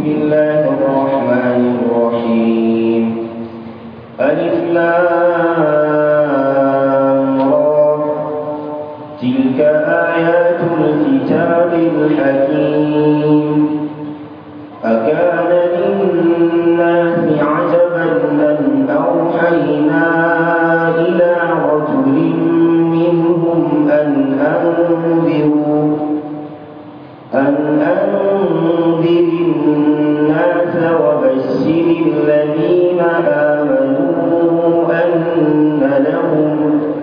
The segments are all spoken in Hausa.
الله الرحمن الرحيم ألف لام را تلك آيات الكتاب الحكيم أكان للناس عجبا أن أوحينا إلى رجل منهم أن أنذروا أن أنذر الناس وبشر الذين آمنوا أن لهم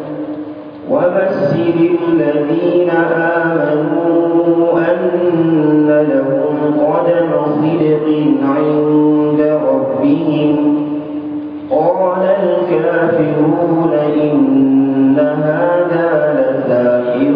وبشر الذين آمنوا أن لهم قدم صدق عند ربهم قال الكافرون إن هذا لساحر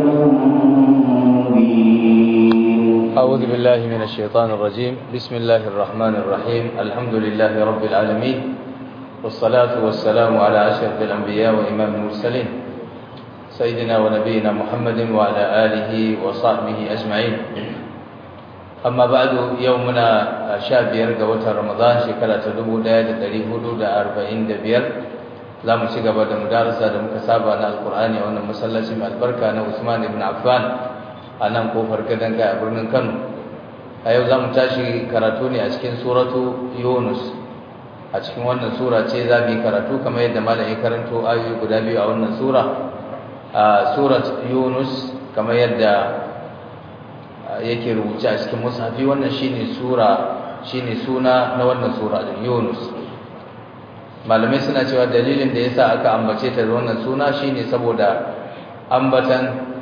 مبين أعوذ بالله من الشيطان الرجيم بسم الله الرحمن الرحيم الحمد لله رب العالمين والصلاة والسلام على أشرف الأنبياء وإمام المرسلين سيدنا ونبينا محمد وعلى آله وصحبه أجمعين أما بعد يومنا شاب يرقى وتر رمضان شكرا تدبو داية تريه دا أربعين دبير لا مشيقى بعد مدارسة دا مكسابة القرآن وأن مسلسل البركة أنا عثمان بن عفان a nan kofar gadon kai a birnin kano a yau za mu tashi karatu ne a cikin suratu yunus a cikin wannan sura ce za mu yi karatu kamar yadda malam ya karanto ayoyi guda biyu a wannan sura a surat yunus kamar yadda yake rubuce a cikin musafi wannan shine sura shine suna na wannan sura din yunus malamai suna cewa dalilin da yasa aka ambace ta da wannan suna shine saboda ambatan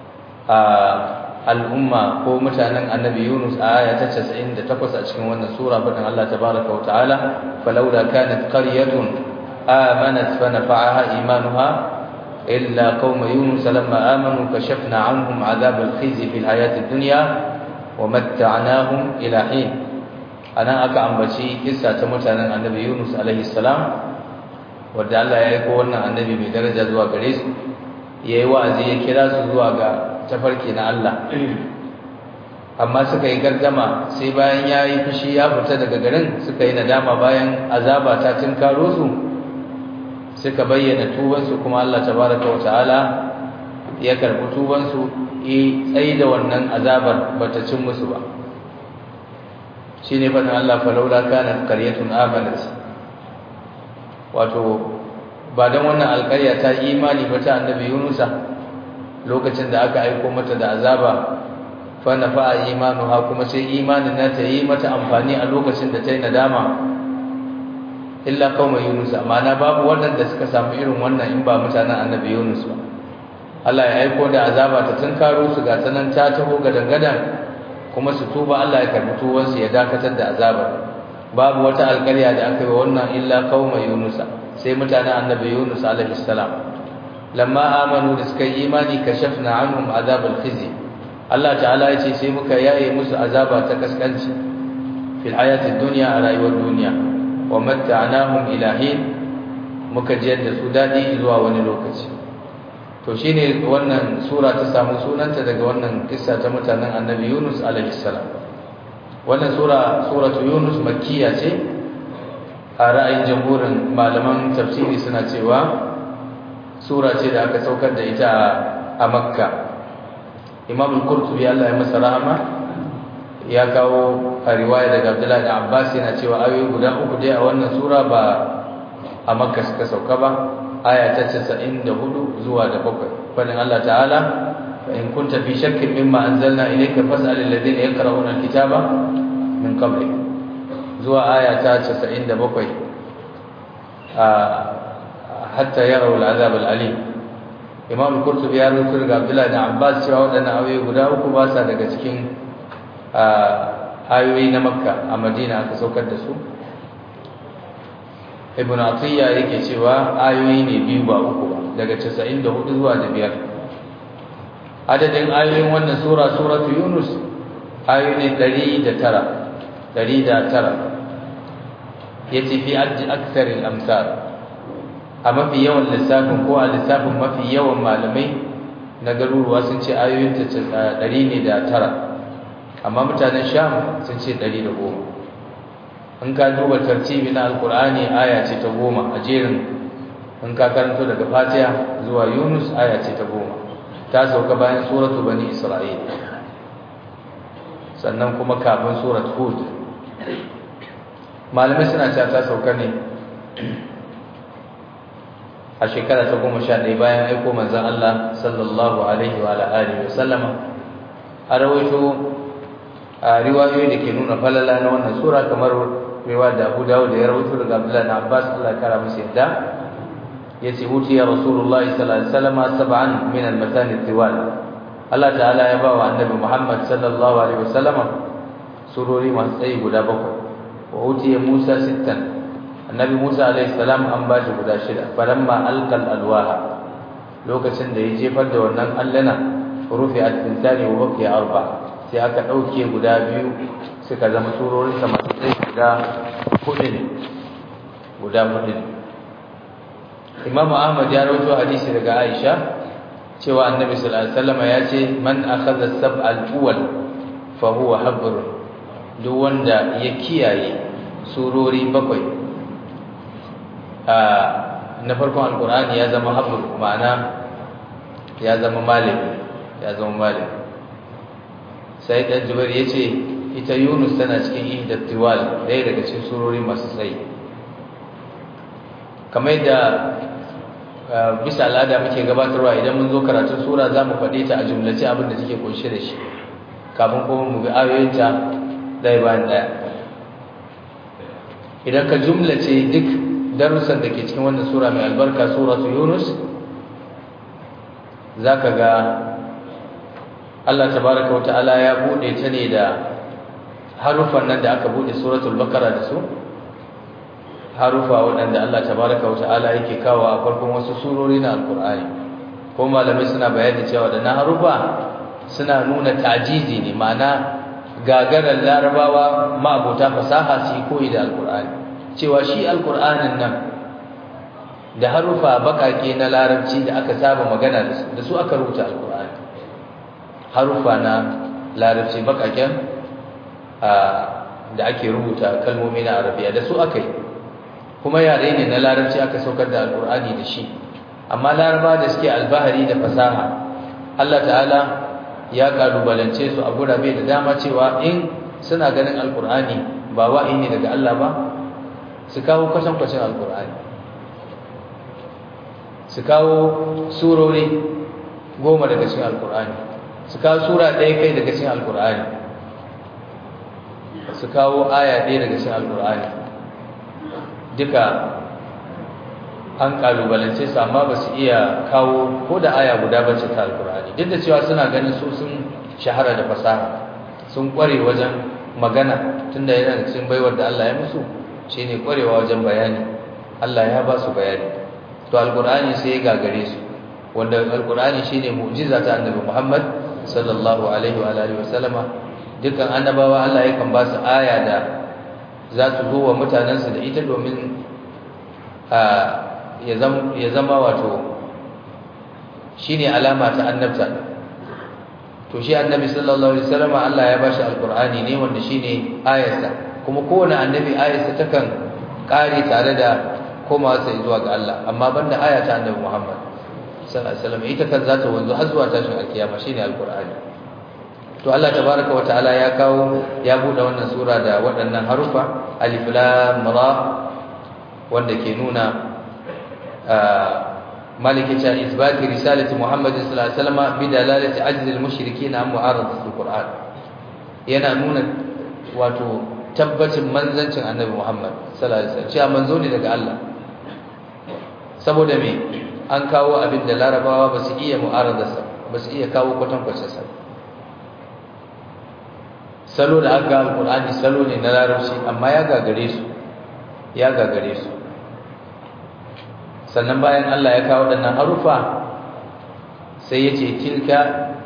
al'umma ko mutanen annabi Yunus a aya ta 98 a cikin wannan sura fadin Allah tabaraka wa ta'ala falawla kanat qaryatun amanat fa nafa'aha imanuha illa qauma yunus lamma amanu kashafna 'anhum 'adhab al-khizy fi al-hayati ad-dunya wa matta'nahum ila hin anan aka ambaci kissa ta mutanen annabi Yunus alaihi salam wanda Allah ya aika wannan annabi mai daraja zuwa gare su yayi wa'azi ya kira su zuwa ga tafarki na Allah amma suka yi gardama sai bayan ya yi fushi ya fita daga garin suka yi nadama bayan azaba ta tunkaro su suka bayyana tubansu kuma Allah tabaraka wa ta'ala ya karbi tubansu yi tsayi da wannan azabar bata cin musu ba shine fadin Allah falaula kanat qaryatun amanat wato ba dan wannan alƙarya ta imani ba ta annabi Yunusa lokacin da aka aiko mata da azaba fa nafa imanuha kuma sai imanin nata yi mata amfani a lokacin da ta yi nadama illa qauma yunus amana babu wanda suka samu irin wannan in ba mutanen annabi yunus ba Allah ya aiko da azaba ta tunkaro su ga sanan ta taho gadangadan kuma su tuba Allah ya karbi tuwan su ya dakatar da azaba babu wata alƙarya da aka yi wannan illa qauma yunus sai mutanen annabi yunus alaihi salam lamma amanu da suka yi imani kashafna anhum azabal khizy Allah ta'ala ya ce sai muka yaye musu azaba ta kaskanci fil hayatid dunya a rayuwar duniya wa matta'nahum ila hin muka jiyar da su dadi zuwa wani lokaci to shine wannan sura ta samu sunanta daga wannan kissa ta mutanen annabi Yunus alaihi salam wannan sura suratu Yunus makkiya ce a ra'ayin jamhurin malaman tafsiri suna cewa sura ce da aka saukar da ita a makka imam al-qurtubi Allah ya masa rahama ya kawo a riwaya daga Abdullahi da Abbas yana cewa ayoyi guda uku dai a wannan sura ba a makka suka sauka ba aya ta 94 zuwa da 7 fadin Allah ta'ala fa in kunta fi shakkin mimma anzalna ilayka fas'al alladhina yaqra'una al-kitaba min qablik zuwa aya ta 97 a hatta yarawu al'azab al'alim imam al-qurtubi ya rubuta daga abdullahi da abbas cewa wadannan ayoyi guda uku ba sa daga cikin ayoyi na makka a madina aka saukar da su ibn atiyya yake cewa ayoyi ne biyu ba uku ba daga 94 zuwa da biyar adadin ayoyin wannan sura suratu yunus ayoyi ne 109 109 yace fi akthar al-amsal a mafi yawan lissafin ko a lissafin mafi yawan malamai na garuruwa sun ce ayoyin ta ɗari ne da tara amma mutanen sham sun ce ɗari da goma in ka duba tartibi na alkur'ani aya ce ta goma a jerin in ka karanto daga fatiha zuwa yunus aya ce ta goma ta sauka bayan suratu bani isra'il sannan kuma kafin surat hud malamai suna cewa ta sauka ne a shekara ta goma sha ɗaya bayan aiko manzan Allah sallallahu alaihi wa alihi wa sallama a rawaito a riwayoyi da ke nuna falala na wannan sura kamar riwaya da Abu Dawud da ya rawaito daga Abdullah ibn Abbas Allah ya kara masa yadda yace wuti ya Rasulullah sallallahu alaihi wasallam sab'an min al-matani tiwal Allah ta'ala ya ba wa annabi Muhammad sallallahu alaihi wasallam surori masu tsayi guda bakwai wa wuti ya Musa sittan annabi Musa alaihi salam an ba shi guda shida falamma alqal alwaha lokacin da ya jefar da wannan allana rufi'at tintani wa baqiya arba sai aka dauke guda biyu suka zama surorin sa masu tsayi guda hudu ne guda hudu ne Imam Ahmad ya rawaito hadisi daga Aisha cewa annabi sallallahu alaihi wasallam ya ce man akhadha sab'al awwal fa huwa habr duk wanda ya kiyaye surori bakwai na farkon alkur'ani ya zama habbul ma'ana ya zama malami ya zama malami sai dan jubair yace ita yunus tana cikin ihdat tiwal dai daga cikin surori masu tsayi kamar yadda bisa al'ada muke gabatarwa idan mun zo karatun sura za mu faɗe ta a jumlace abin da take kunshe da shi kafin kuma mu bi ayoyinta ɗaya bayan ɗaya idan ka jumlace duk darussan da ke cikin wannan sura mai albarka suratu yunus zaka ga Allah tabaraka wa ta'ala ya bude ta ne da harufan nan da aka bude suratul baqara da su harufa waɗanda Allah tabaraka wa ta'ala yake kawo a farkon wasu surori na alqur'ani ko malamai suna bayani cewa da na harufa suna nuna tajizi ne ma'ana gagarar larabawa ma'abota fasaha su yi koyi da alqur'ani cewa shi alkur'anin nan da harufa bakake na larabci da aka saba magana da su da su aka rubuta alkur'ani harufa na larabci bakaken da ake rubuta kalmomi na arabiya da su aka yi kuma yare ne na larabci aka saukar da alkur'ani da shi amma laraba da suke albahari da fasaha Allah ta'ala ya kalubalance su a gurabe da dama cewa in suna ganin alkur'ani ba wa'i ne daga Allah ba su kawo kwatankwacin alkur'ani su kawo surori goma daga cikin alkur'ani su kawo sura ɗaya kai daga cikin alkur'ani su kawo aya ɗaya daga cikin alkur'ani duka an kalubalance su amma ba su iya kawo ko da aya guda bace ta alkur'ani duk da cewa suna ganin su sun shahara da fasaha sun kware wajen magana tunda yana da cikin baiwar da Allah ya musu shine kwarewa wajen bayani Allah ya ba su bayani to alqur'ani sai ya gagare su wanda alqur'ani shine mu'jiza ta annabi Muhammad sallallahu alaihi wa alihi wasallama dukkan annabawa Allah yakan ba su aya da za su zo wa mutanensu da ita domin ya zama wato shine alama ta annabta to shi annabi sallallahu alaihi wasallam Allah ya bashi alqur'ani ne wanda shine ayarsa kuma kowane annabi ayarsa takan kare tare da komawa sai zuwa ga Allah amma banda aya ta annabi Muhammad sallallahu alaihi wasallam ita kan zata wanzu har zuwa tashin alkiyama shine alqur'ani to Allah tabaaraka wa ta'ala ya kawo ya bude wannan sura da waɗannan harufa alif lam ra wanda ke nuna maliki ta isbati risalati Muhammad sallallahu alaihi wasallam bi dalalati ajzi al-mushrikeen an mu'aradati al-Qur'an yana nuna wato tabbacin manzancin Annabi Muhammad sallallahu alaihi wasallam cewa manzo ne daga Allah saboda me an kawo abin da Larabawa ba su iya mu'aradarsa ba su iya kawo kwatankwacin sa salo da aka al-Qur'ani salo ne na Larabci amma ya gagare su ya gagare su sannan bayan Allah ya kawo waɗannan harufa sai ya ce tilka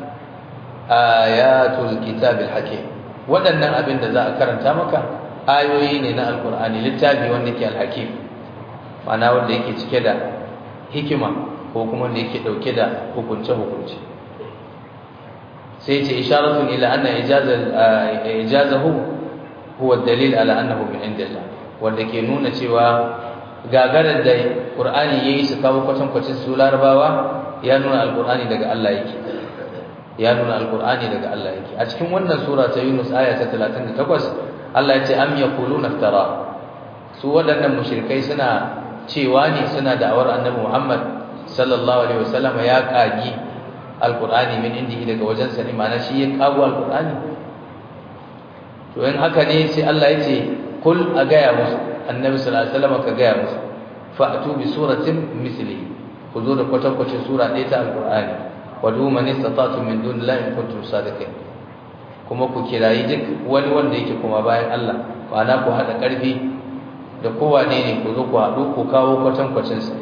ayatul kitabil hakim waɗannan abin da za a karanta maka ayoyi ne na alkur'ani littafi wanda ke alhakim ma'ana wanda yake cike da hikima ko kuma wanda yake ɗauke da hukunce-hukunce sai ce isharatun ila anna ijazahu huwa dalil ala annahu min indillah wanda ke nuna cewa gagarar da Qur'ani yayi su kawo kwatan kwacin su larabawa ya nuna alqur'ani daga Allah yake ya nuna alqur'ani daga Allah yake a cikin wannan sura ta Yunus aya ta 38 Allah ya ce am yaquluna iftara su waɗannan mushrikai suna cewa ne suna da'awar annabi Muhammad sallallahu alaihi wasallam ya kagi alqur'ani min indihi daga wajen sa ne ma'ana shi ya kago alqur'ani to in haka ne sai Allah ya ce kul a gaya musu annabi sallallahu alaihi wasallam ka gaya musu fa'tu bi suratin mislihi ku zo da kwatankwacin sura ɗaya ta alqur'ani wa du man istata'tum min dunillahi in kuntum sadiqin kuma ku kirayi duk wani wanda yake kuma bayan Allah ma'ana ku hada karfi da kowane ne ku zo ku haɗu ku kawo kwatankwacin sa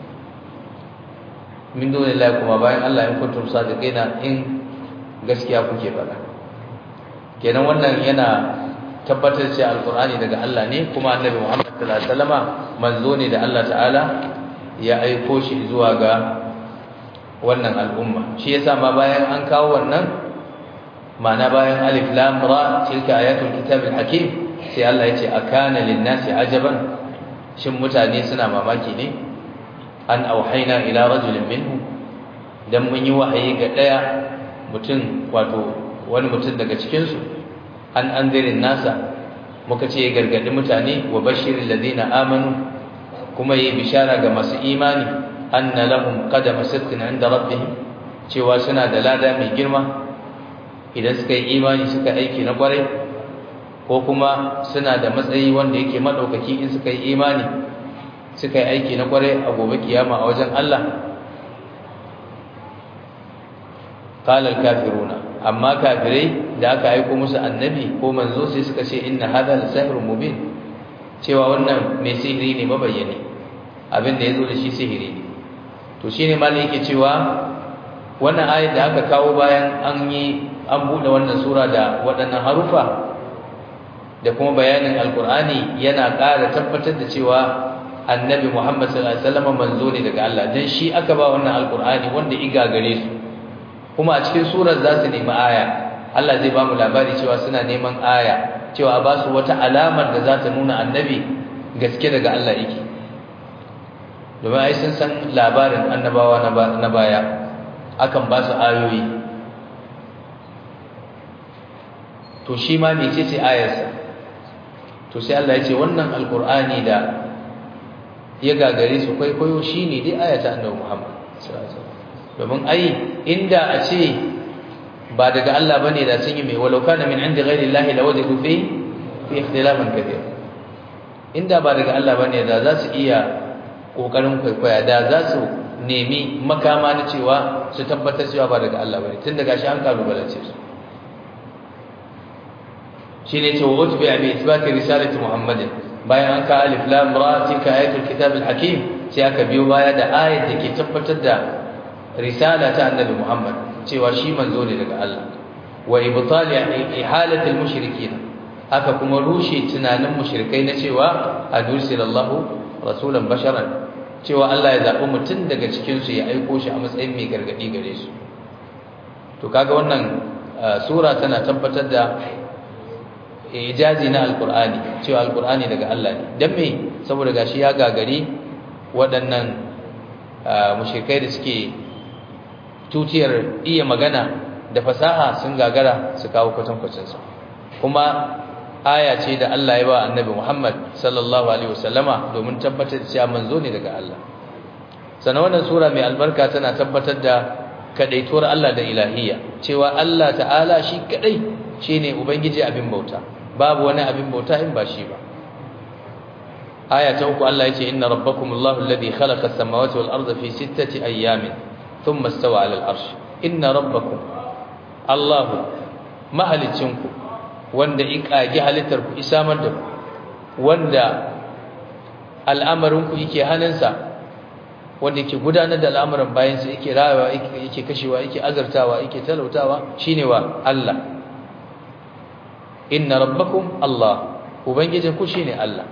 min dunillahi kuma bayan Allah in kuntum sadiqina in gaskiya kuke faɗa kenan wannan yana tabbatar cewa alqur'ani daga Allah ne kuma annabi Muhammad sallallahu alaihi wasallama manzo ne da Allah ta'ala ya aiko shi zuwa ga wannan al'umma shi yasa ma bayan an kawo wannan ma'ana bayan alif lam ra tilka ayatul kitabil hakim sai Allah ya ce akana lin-nasi ajaban shin mutane suna mamaki ne an auhaina ila rajulin minhum dan mun yi wahayi ga daya mutum wato wani mutum daga cikin su an anzirin nasa muka ce gargadi mutane wa bashirin ladina amanu kuma yi bishara ga masu imani anna lahum qadama sidqin inda rabbihim cewa suna da lada mai girma idan suka yi imani suka aiki na kwarai ko kuma suna da matsayi wanda yake madaukaki in suka yi imani suka yi aiki na kwarai a gobe kiyama a wajen Allah qala al-kafiruna amma kafirai da aka aika musu annabi ko manzo sai suka ce inna hadha la-sihrun mubin cewa wannan mai sihiri ne mabayyane abin da yazo da shi sihiri ne to shine malai yake cewa wannan ayat da aka kawo bayan an yi an bude wannan sura da waɗannan harufa da kuma bayanin alkur'ani yana ƙara tabbatar da cewa annabi Muhammad sallallahu alaihi wasallam manzo ne daga Allah dan shi aka ba wannan alkur'ani wanda iga gare su kuma a cikin surar za su nemi aya Allah zai ba mu labari cewa suna neman aya cewa ba su wata alamar da za ta nuna annabi gaske daga Allah yake domin ai sun san labarin annabawa na baya akan ba su ayoyi to shi ma mece ce ayarsa to sai Allah ya ce wannan alkur'ani da ya gagare su kwaikwayo shine dai ayata annabi Muhammad domin ai inda a ce ba daga Allah bane da sun yi mai walau kana min inda ghairi Allah la wajadu fi fi ikhtilafan kathir inda ba daga Allah bane da za su iya kokarin kwaikwaya da za su nemi makama na cewa su tabbatar cewa ba daga Allah bane tun daga shi an kalubalance su shine ce wa utbi bi ithbati risalati muhammadin bayan an ka alif lam ra tilka ayatul kitab al hakim sai aka biyo baya da ayat da ke tabbatar da risala ta annabi muhammad cewa shi manzo ne daga Allah wa ibtali ihalati al mushrikin haka kuma rushe tunanin mushrikai na cewa adursilallahu rasulan basharan cewa Allah ya zabi mutum daga cikin su ya aiko shi a matsayin mai gargadi gare su to kaga wannan sura tana tabbatar da ijazi na alkur'ani cewa alkur'ani daga Allah ne dan me saboda gashi ya gagari waɗannan mushrikai da suke tutiyar iya magana da fasaha sun gagara su kawo kwatankwacin sa kuma aya ce da Allah ya ba annabi Muhammad sallallahu alaihi wasallama domin tabbatar da cewa manzo ne daga Allah sannan wannan sura mai albarka tana tabbatar da kadaituwar Allah da ilahiyya cewa Allah ta'ala shi kadai shine ubangiji abin bauta babu wani abin bauta in ba shi ba aya ta uku Allah yace inna rabbakumullahu alladhi khalaqa as-samawati wal arda fi sittati ayyamin thumma istawa 'ala al-'arsh inna rabbakum Allahu mahalicinku wanda ikage halittar ku isamar da ku wanda al'amarin ku yake hannunsa wanda yake gudanar da al'amuran bayan sa yake rayawa yake kashewa yake azartawa yake talautawa shine wa Allah inna rabbakum Allah ubangijin ku shine Allah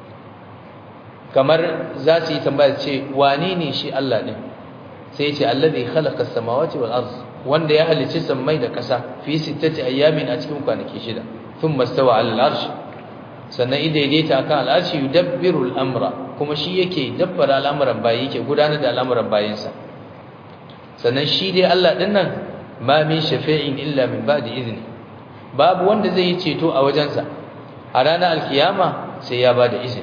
kamar za su yi tambaya ce wane ne shi Allah ne sai ya ce allazi khalaqa as-samawati wal ard wanda ya halicci sammai da ƙasa fi sittati ayyamin a cikin kwanaki shida thumma stawa 'ala al-arsh sannan in daidaita akan al'arshi yudabbiru al'amra kuma shi yake dabbara al'amuran bayi yake gudanar da al'amuran bayinsa sannan shi dai Allah din nan ma min shafi'in illa min ba'di izni babu wanda zai yi ceto a wajensa a ranar alkiyama sai ya bada izini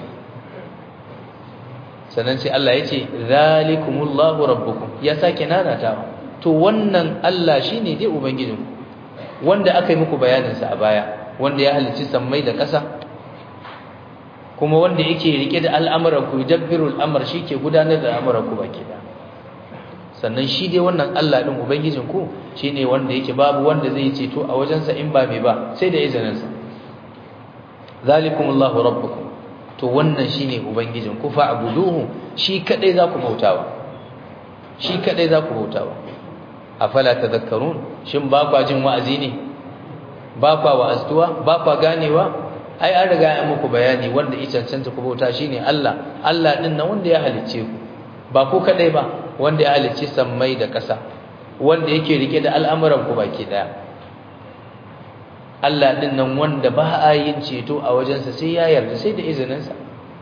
sannan sai Allah ya ce zalikumullahu rabbukum ya sake nanatawa to wannan Allah shine dai ubangijinku wanda aka yi muku bayaninsa a baya wanda ya halicci sammai da ƙasa kuma wanda yake rike da al'amuran ku yudabbiru al'amr ke gudanar da al'amuran ku baki da sannan shi dai wannan Allah din ubangijin ku shine wanda yake babu wanda zai ceto a wajensa in ba mai ba sai da izinin sa zalikumullahu rabbukum to wannan shine ubangijin ku fa'buduhu shi kadai za ku bautawa shi kadai za ku bautawa afala tadhakkarun shin ba kwa jin wa'azi ne ba kwa wa'aztuwa ba kwa ganewa ai an riga an muku bayani wanda ya cancanta ku bauta shine Allah Allah din nan wanda ya halicce ku ba ku kadai ba wanda ya halicce sammai da ƙasa wanda yake rike da al'amuran ku baki daya Allah din nan wanda ba a yin ceto a wajensa sai ya yarda sai da izinin sa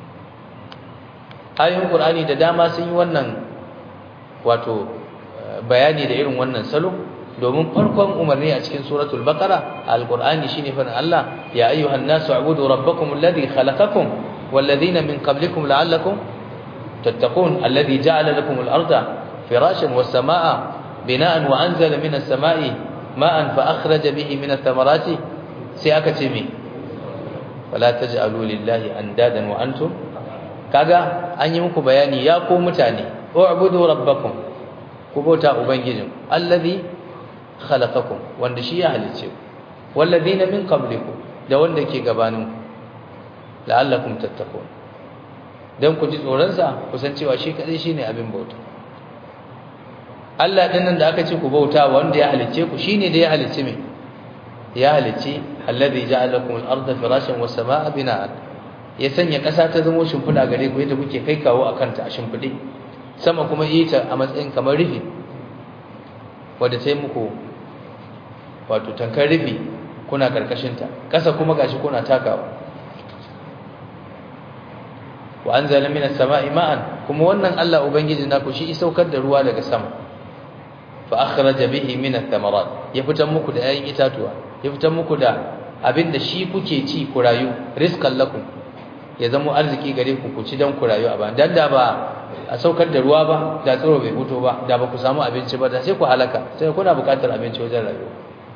ayoyin Qur'ani da dama sun yi wannan wato bayani da irin wannan salo domin farkon umarni a cikin suratul baqara alqur'ani shine fa Allah ya ayyuhan nasu a'budu rabbakum alladhi khalaqakum walladhina min qablikum la'allakum tattaqun alladhi ja'ala lakum al-arda firashan was-samaa'a bina'an wa anzala minas samaa'i ma'an fa akhraja bihi minat thamarati sai aka ce me wala taj'alu lillahi andadan wa antum kaga an yi muku bayani ya ko mutane u'budu rabbakum ku bauta ubangijin alladhi khalaqakum wanda shi ya halice ku walladina min qablikum da wanda ke gabanin la'allakum tattaqun dan ku ji tsoron sa ku san cewa shi kadai shine abin bauta Allah din nan da aka ce ku bauta wanda ya halice ku shine da ya halice me ya halice alladhi ja'alakum al-ardha firashan was samaa bina'an ya sanya kasa ta zama shimfida gare ku yadda kuke kai kawo akan ta a shimfide sama kuma yi ta a matsayin kamar rufi wadda ta yi muku wato tankar rufi kuna karkashinta ƙasa kuma gashi kuna takawa wa anzala minas sama'i ma'an kuma wannan Allah ubangiji naku shi saukar da ruwa daga sama fa akhraja bihi minat thamarat ya fitan muku da 'ya'yan itatuwa ya fitan muku da abinda shi kuke ci ku rayu rizqan lakum ya zama arziki gare ku ku ci dan ku rayu a ban dan da ba a saukar da ruwa ba da tsoro bai fito ba da ba ku samu abinci ba da sai ku halaka sai kuna buƙatar abinci wajen rayuwa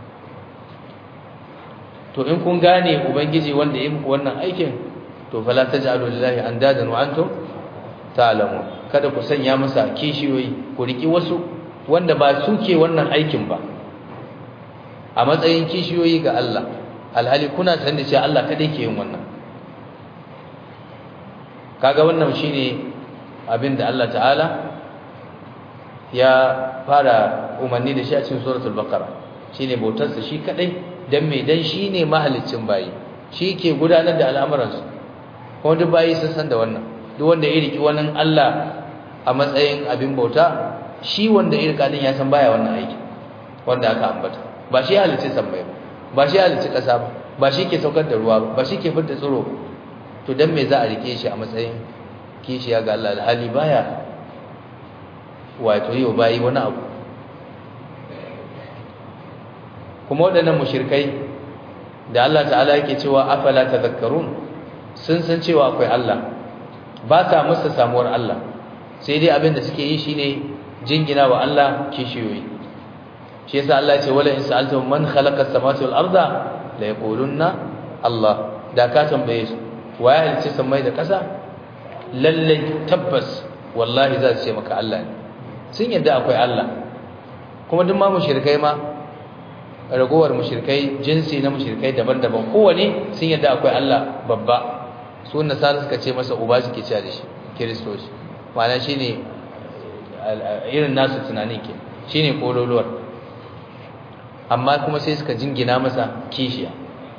to in kun gane ubangiji wanda ya muku wannan aikin to fala taj'alu lillahi andadan wa antum ta'lamun kada ku sanya masa kishiyoyi ku riki wasu wanda ba su ke wannan aikin ba a matsayin kishiyoyi ga Allah alhali kuna san da cewa Allah kadai ke yin wannan kaga wannan shine abinda Allah ta'ala ya fara umarni da shi a cikin suratul baqara shine bautarsa shi kadai dan me dan shine mahaliccin bayi shi ke gudanar da al'amuransu kuma duk bayi sun san da wannan duk wanda ya riki wannan Allah a matsayin abin bauta shi wanda ya rika din ya san baya wannan aiki wanda aka ambata ba shi halicci sammai ba ba shi halicci kasa ba ba shi ke saukar da ruwa ba ba shi ke fitar tsiro to dan me za a rike shi a matsayin kishiya ga Allah alhali baya wato yau bayi wani abu kuma waɗannan mushrikai da Allah ta'ala yake cewa afala tadhakkarun sun san cewa akwai Allah ba sa musu samuwar Allah sai dai abin da suke yi shine jingina wa Allah kishiyoyi shi yasa Allah ya ce wala in sa'altum man khalaqa as-samawati wal arda la yaqulunna Allah da ka tambaye su wa ya halicce samai da ƙasa lalle tabbas wallahi za su ce maka Allah ne sun yadda akwai Allah kuma duk ma mushrikai ma ragowar mushrikai jinsi na mushrikai daban-daban kowane sun yadda akwai Allah babba su nasara suka ce masa uba suke cewa da shi kiristoci ma'ana shine irin nasu tunanin ke shine kololuwar amma kuma sai suka jingina masa kishiya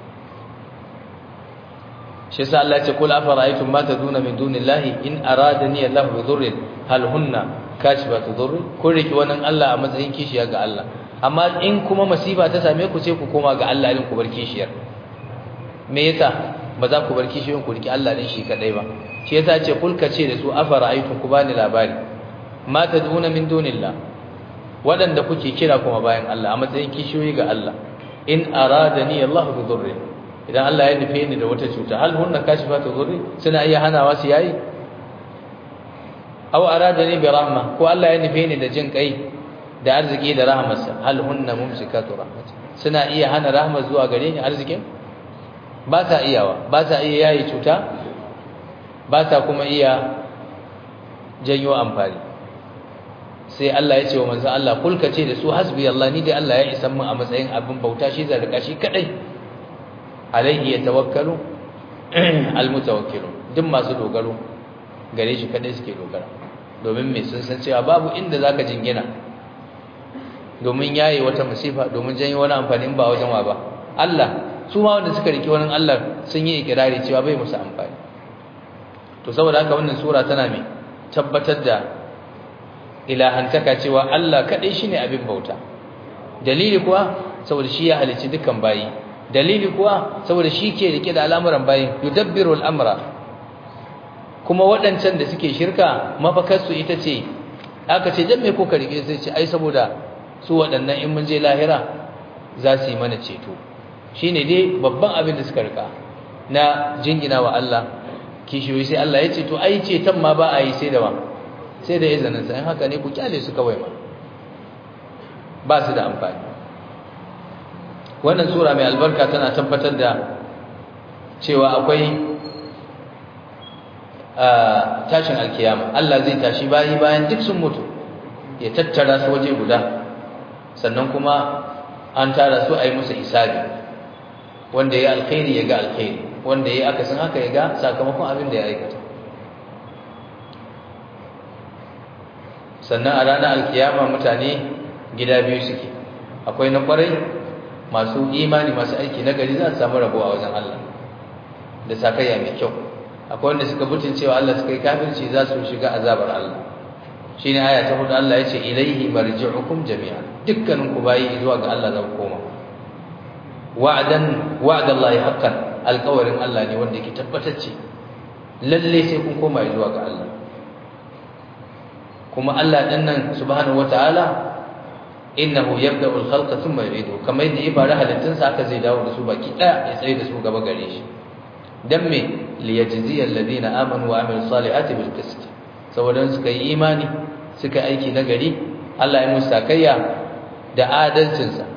shi yasa Allah ya ce kul afara'aytum ma taduna min dunillahi in aradani Allahu bi dhurrin hal hunna kashifatu dhurri kun riki wannan Allah a matsayin kishiya ga Allah amma in kuma masifa ta same ku sai ku koma ga Allah din ku bar kishiyar me yasa ba za ku bar kishiyoyin ku riki Allah din shi kadai ba shi yasa ce kulka ce da su afara aitu ku bani labari ma tad'una min dunillah wadanda kuke kira kuma bayan Allah a matsayin kishiyoyi ga Allah in aradani Allah bi dhurri idan Allah ya nufe ni da wata cuta hal hunna kashifatu dhurri suna iya hanawa su yayi aw aradani bi rahma ko Allah ya nufe ni da jin kai da arziki da rahmarsa hal hunna mumsikatu rahmati suna iya hana rahmar zuwa gare ni arzikin ba ta iyawa ba ta iya yayi cuta ba ta kuma iya janyo amfani sai Allah ya ce wa manzo Allah kulka ce da su hasbi Allah ni dai Allah ya isa mun a matsayin abin bauta shi zai rika shi kadai alaihi yatawakkalu almutawakkilun duk masu dogaro gare shi kadai suke dogara domin me sun san cewa babu inda zaka jingina domin yayi wata musifa domin janyo wani amfani ba wajen wa ba Allah su ma wanda suka riki wani Allah sun yi ikirari cewa bai musu amfani to saboda haka wannan sura tana me tabbatar da ilahantaka cewa Allah kadai shine abin bauta dalili kuwa saboda shi ya halicci dukkan bayi dalili kuwa saboda shi ke rike da al'amuran bayi yudabbiru al'amra kuma waɗancan da suke shirka mafakarsu ita ce aka ce dan me ko ka rike sai ce ai saboda su waɗannan in mun je lahira za su yi mana ceto shine dai babban abin da suka rika na jingina wa Allah kishiyoyi sai Allah ya ce to ai ceton ma ba a yi sai da wa sai da izinin sa in haka ne ku kyale su kawai ma ba su da amfani wannan sura mai albarka tana tabbatar da cewa akwai tashin alkiyama Allah zai tashi bayi bayan duk sun mutu ya tattara su waje guda sannan kuma an tara su a yi musu isabi wanda ya alkhairi ya ga alkhairi wanda ya akasin haka ya ga sakamakon abin da ya aikata sannan a ranar alkiyama mutane gida biyu suke akwai na kwarai masu imani masu aiki na gari za su samu rabo a wajen Allah da sakayya mai kyau akwai wanda suka butun cewa Allah suka yi kafirci za su shiga azabar Allah shine aya ta hudu Allah yace ilaihi marji'ukum jami'an dukkanin ku bayi zuwa ga Allah za ku koma wa'dan wa'dallahi haqqan alqawarin Allah ne wanda yake tabbatacce lalle sai kun koma zuwa ga Allah kuma Allah din nan subhanahu wataala innahu yabda'u al-khalqa thumma yu'idu kamar yadda ya fara halittun sa aka zai dawo da su baki daya ya tsaye da su gaba gare shi dan me liyajziya alladhina amanu wa amilus salihati bil qist saboda suka yi imani suka aiki na gari Allah ya musu sakayya da adalcin sa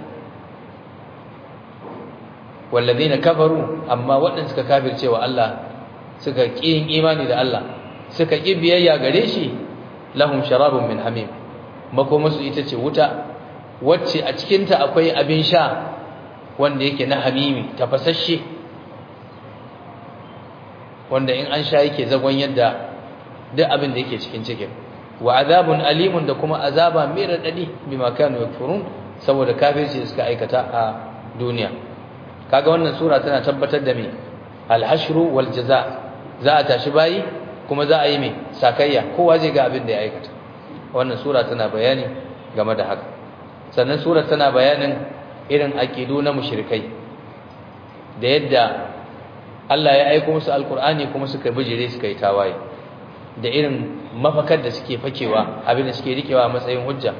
walladhina kafaru amma waɗanda suka kafirce wa Allah suka ƙi yin imani da Allah suka ƙi biyayya gare shi lahum sharabun min hamim makomasu ita ce wuta wacce a cikinta akwai abin sha wanda yake na hamimi tafasasshe wanda in an sha yake zagon yadda duk abin da yake cikin cikin wa azabun alimun da kuma azaba mai radadi bima kanu yakfurun saboda kafirci da suka aikata a duniya kaga wannan sura tana tabbatar da me al-hashru wal jazaa za a tashi bayi kuma za a yi mai sakayya kowa zai ga abin da ya aikata wannan sura tana bayani game da haka sannan sura tana bayanin irin aqidu na mushrikai da yadda Allah ya aika musu alkur'ani kuma suka bijire suka yi tawaye da irin mafakar da suke fakewa abin da suke rikewa a matsayin hujja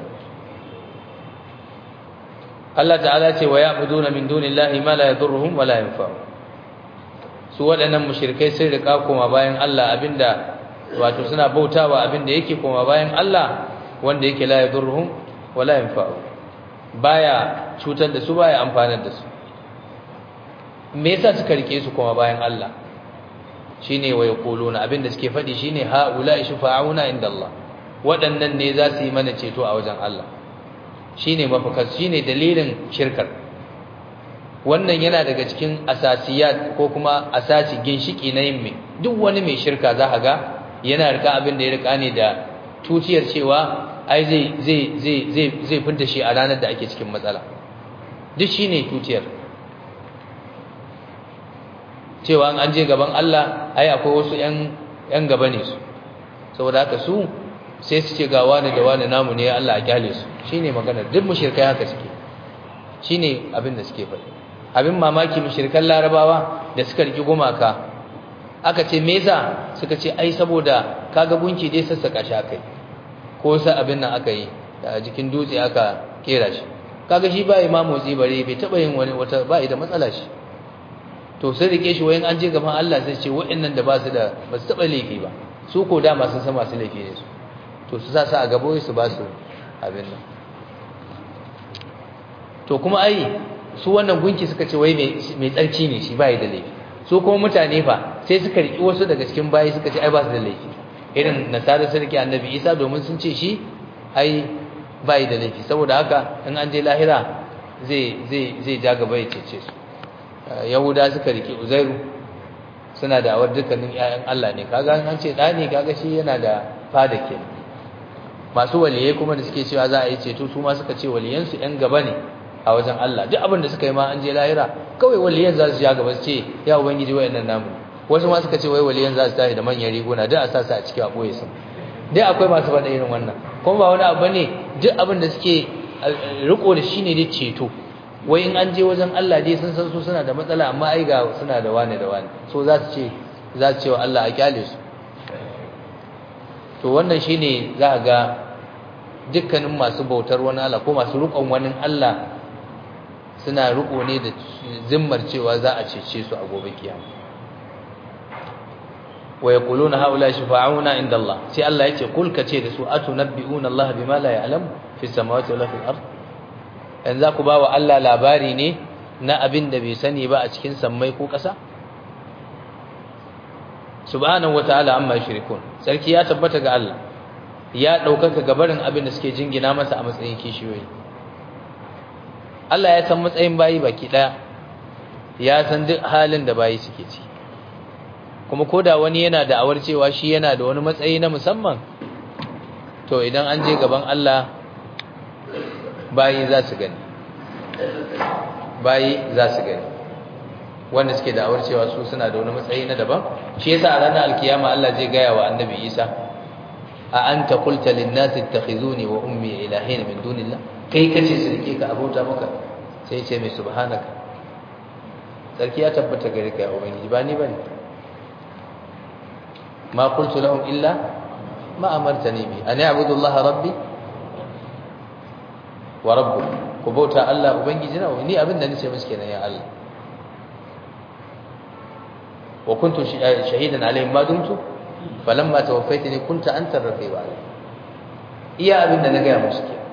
Allah ta'ala ce wa ya'buduna min dunillahi ma la yadurruhum wa la yanfa'u su waɗannan mushrikai sun rika koma bayan Allah abinda wato suna bautawa abinda yake koma bayan Allah wanda yake la yadurruhum wa la yanfa'u baya cutar da su baya amfanar da su me yasa suka rike su koma bayan Allah shine wa yaquluna abinda suke faɗi shine haula shufa'una inda Allah waɗannan ne za su yi mana ceto a wajen Allah shine mafakas shine dalilin shirkar wannan yana daga cikin asasiyat ko kuma asasi ginshiki na yin mai duk wani mai shirka za ka ga yana rika abin da ya rika ne da tutiyar cewa ai zai zai zai zai zai fita shi a ranar da ake cikin matsala duk shine tutiyar cewa an je gaban Allah ai akwai wasu yan yan gaba ne su saboda haka su sai su ce ga wani da wani namu ne Allah a kyale su shine magana duk mushrikai haka suke shine abin da suke faɗi abin mamaki mushrikan larabawa da suka riki gumaka aka ce me yasa suka ce ai saboda kaga gunki dai sassaka shi akai ko sa abin nan aka yi a jikin dutse aka kera shi kaga shi ba ma motsi bare bai taba yin wani wata ba da matsala shi to sai rike shi wayan an je gaban Allah sai ce wa'annan da ba su da ba su taba laifi ba su ko da masu san masu laifi ne su to su sa su a gabo su ba su abin nan to kuma ai su wannan gunki suka ce wai mai tsarki ne shi bai da laifi su kuma mutane fa sai suka riki wasu daga cikin bayi suka ce ai ba su da laifi irin nasara sun rike annabi isa domin sun ce shi ai bai da laifi saboda haka in an je lahira zai zai zai ja gaba ya cece su yahuda suka rike uzairu suna da awar dukkanin ƴaƴan Allah ne kaga an ce da ne kaga shi yana da fada ke masu waliyai kuma da suke cewa za a yi ceto su ma suka ce waliyansu ƴan gaba ne a wajen Allah duk abin da suka yi ma an je lahira kawai waliyan za su ja gaba su ce ya ubangiji wayannan namu wasu ma suka ce wai waliyan za su tashi da manyan riguna duk a sa su a cikin aboye su duk akwai masu faɗa irin wannan kuma ba wani abu ne duk abin da suke riko da shi ne dai ceto wai in an je wajen Allah dai sun san su suna da matsala amma ai ga suna da wani da wani so za su ce za su ce wa Allah a kyale su to wannan shine za a ga dukkanin masu bautar wani Allah ko masu rukon wani Allah suna riko ne da zimmar cewa za a cece su a gobe kiyama wa yaquluna haula shafa'una inda Allah sai Allah yace kul kace da su atunabbi'una Allah bima la ya'lam fi samawati wala fil ard yanzu za ku ba wa Allah labari ne na abin da bai sani ba a cikin sammai ko ƙasa subhanahu wataala amma yushrikun sarki ya tabbata ga Allah ya daukaka gabarin abin da suke jingina masa a matsayin kishiyoyi Allah ya san matsayin bayi baki daya ya san duk halin da bayi suke ci kuma koda wani yana da awar cewa shi yana da wani matsayi na musamman to idan an je gaban Allah bayi za su gani bayi za su gani wanda suke da awar cewa su suna da wani matsayi na daban shi yasa a ranar alkiyama Allah zai gaya wa annabi Isa a anta qulta lin nasi ittakhizuni wa ummi ilahin min dunillah kai kace su rike ka abota maka sai ya ce mai subhanaka sarki ya tabbata gare ka ya ubangiji ba ni bane ma qultu lahum illa ma amartani bi an a'budu allaha rabbi wa rabbukum ku bauta Allah ubangiji na ni abin da nace musu kenan ya Allah wa kuntu shahidan alaihim ma dumtu falamma tawaffaytani kunta anta ar-raqiba alaihim iya abin da na ga musu kenan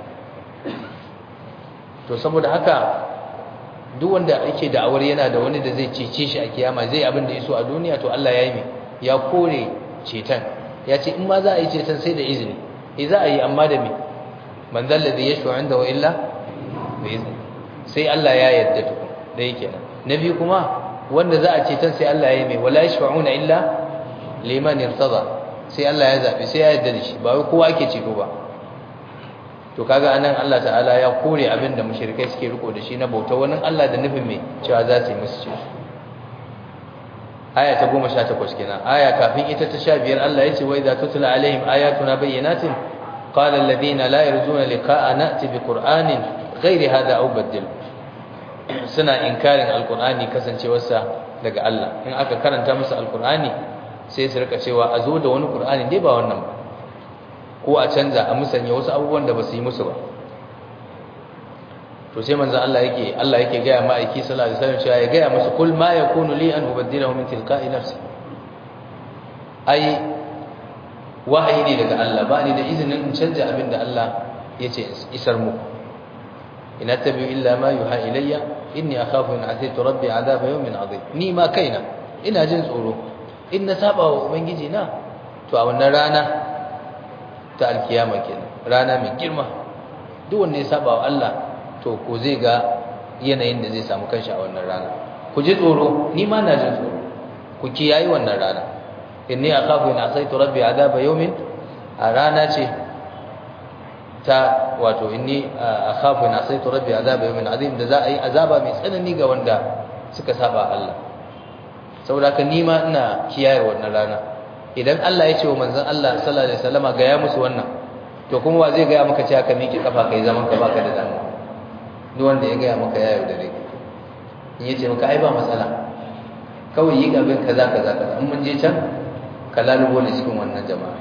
to saboda haka duk wanda yake da'awar yana da wani da zai cece shi a kiyama zai abin da yaso a duniya to Allah ya yi mai ya kore cetan ya ce in ma za a yi cetan sai da izini eh za a yi amma da me man zalladhi yashfa'u indahu illa bi izni sai Allah ya yarda to da yake nan nabi kuma wanda za a cetan sai Allah ya yi mai wala yashfa'una illa liman irtada sai Allah ya zabi sai ya yarda da shi ba wai kowa ake ceto ba to kaga anan Allah ta'ala ya kore abin da mushrikai suke riko da shi na bauta wani Allah da nufin mai cewa za su yi musu ce aya ta 18 kenan aya kafin ita ta 15 Allah ya ce wa idza tutla alaihim ayatuna bayyinatin qala alladhina la yarjuna liqa'a na'ti bi qur'anin ghairi hadha aw badil suna inkarin alqur'ani kasancewarsa daga Allah in aka karanta musu alqur'ani sai su rika cewa a zo da wani qur'ani dai ba wannan ba ko a canza a musanya wasu abubuwan da ba su yi musu ba to sai manzon Allah yake Allah yake gaya ma aiki sallallahu alaihi wasallam cewa ya gaya musu kul ma yakunu li an ubaddilahu min tilqa'i nafsi ai wahayi ne daga Allah ba ni da izinin in canja abin da Allah yace isar muku ina tabi illa ma yuha ilayya inni akhafu in ataitu rabbi adaba yawmin adhim ni ma kaina ina jin tsoro in na saba wa ubangiji na to a wannan rana ta alkiyama kenan rana mai girma duk wanda ya saba wa Allah to ko zai ga yanayin da zai samu kanshi a wannan rana ku ji tsoro ni ma na jin tsoro ku kiyayi wannan rana inni akhafu in asaitu rabbi adaba yawmin a rana ce ta wato inni akhafu in asaitu rabbi adaba yawmin azim da za a yi azaba mai tsanani ga wanda suka saba Allah saboda haka ni ma ina kiyaye wannan rana idan Allah ya ce wa manzon Allah sallallahu alaihi wasallama ga ya musu wannan to kuma wa zai ga maka cewa ka miƙe kafa kai zaman ka baka da damuwa duk wanda ya ga maka ya yaudare ka in yace maka ai ba matsala kawai yi abin kaza kaza kaza in mun je can ka lalubo ne cikin wannan jama'a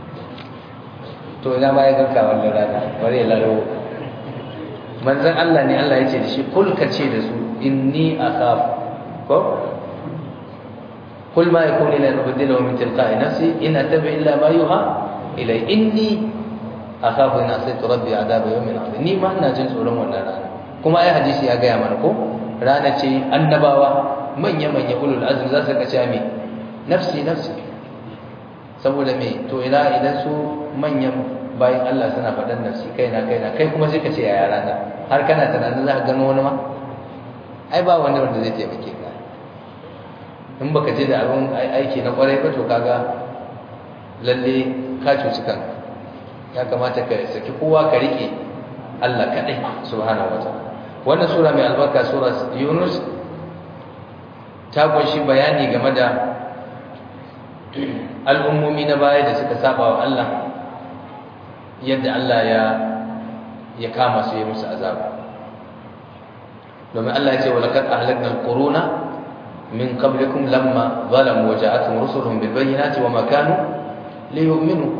to ina ma ya ganka wannan rana bari ya lalubo manzon Allah ne Allah ya ce da shi kul ka ce da su inni akhaf ko kul ma yakunu li an ubdilahu min tilqa'i nafsi in attabi illa ma yuha ilai inni akhafu in asaitu rabbi adaba yawmin azim ni ma ina jin tsoron wannan rana kuma ai hadisi ya gaya mana ko rana ce annabawa manya manya ulul azmi za su kace me nafsi nafsi saboda me to ina idan su manyan bayan Allah suna faɗan nafsi kaina kaina kai kuma sai ka ce yaya rana har kana tunanin za ka gano wani ma ai ba wanda wanda zai taimake ka in baka je da abin aiki na kwarai ba to kaga lalle ka cuci kanka ya kamata ka saki kowa ka rike Allah kadai subhanahu wataala wannan sura mai albarka sura Yunus ta kunshi bayani game da al'ummomi na baya da suka saba wa Allah yadda Allah ya ya kama su ya musu azaba domin Allah ya ce walaqad ahlakna al-quruna min qablikum lamma zalamu wa ja'atuhum rusuluhum bil bayyinati wa ma kanu liyu'minu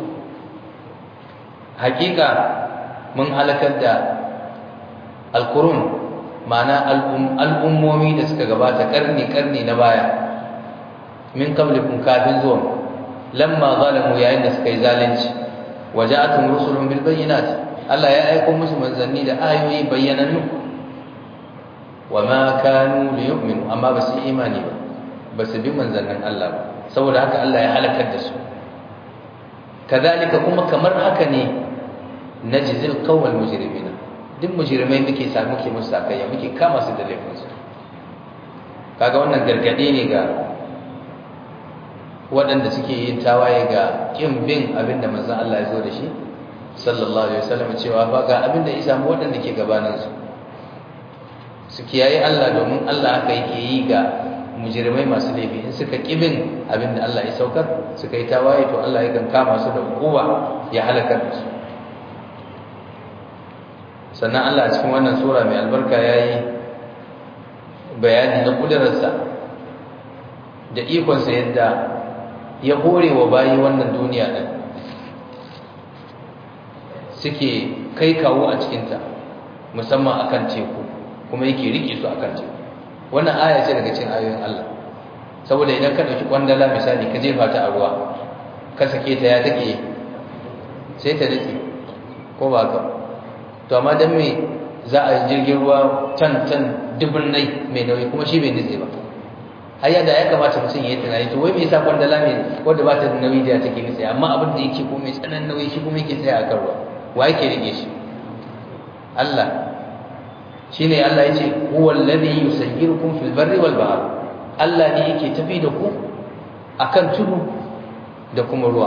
hakika mun halakar da al-qurun ma'ana al'ummomi da suka gabata karni karni na baya min qablikum kafin zuwa lamma zalamu yayin da suka yi zalunci waja'atuhum rusuluhum bil bayyinati Allah ya aika musu manzanni da ayoyi bayyanannu wama kanu liyu'minu amma ba su imani ba ba su bi manzannin Allah ba saboda haka Allah ya halakar da su kadalika kuma kamar haka ne najzil qawmal mujrimin duk mujrimai muke sa muke musu sakayya muke kama su da laifin su kaga wannan gargade ne ga waɗanda suke yin tawaye ga kin bin abinda manzon Allah ya zo da shi sallallahu alaihi wasallam cewa fa ga abinda isa mu waɗanda ke gabanin su su kiyaye Allah domin Allah aka yake yi ga mujrimai masu laifi in suka kibin abinda Allah ya saukar suka yi tawaye to Allah yakan kama su da hukuma ya halakar da su sannan Allah a cikin wannan sura mai albarka yayi bayani na kudararsa da ikonsa yadda ya hore wa bayi wannan duniya din suke kai kawo a cikinta musamman akan teku kuma yake rike su akan teku wannan aya ce daga cikin ayoyin Allah saboda idan ka dauki kwandala misali ka jefa ta a ruwa ka sake ta ya take sai ta nitse ko ba ka to amma dan me za a jirgin ruwa can can dubun nai mai nauyi kuma shi bai nitse ba har yadda ya kamata mutum ya yi tunani to wai me yasa kwandala mai wanda ba ta da nauyi da take nitse amma abin da yake ko mai tsananin nauyi shi kuma yake tsaya a kan ruwa wa yake rike shi Allah shine Allah yace huwal ladhi yusayyirukum fil barri wal bahr Allah ne yake tafi da ku akan tudu da kuma ruwa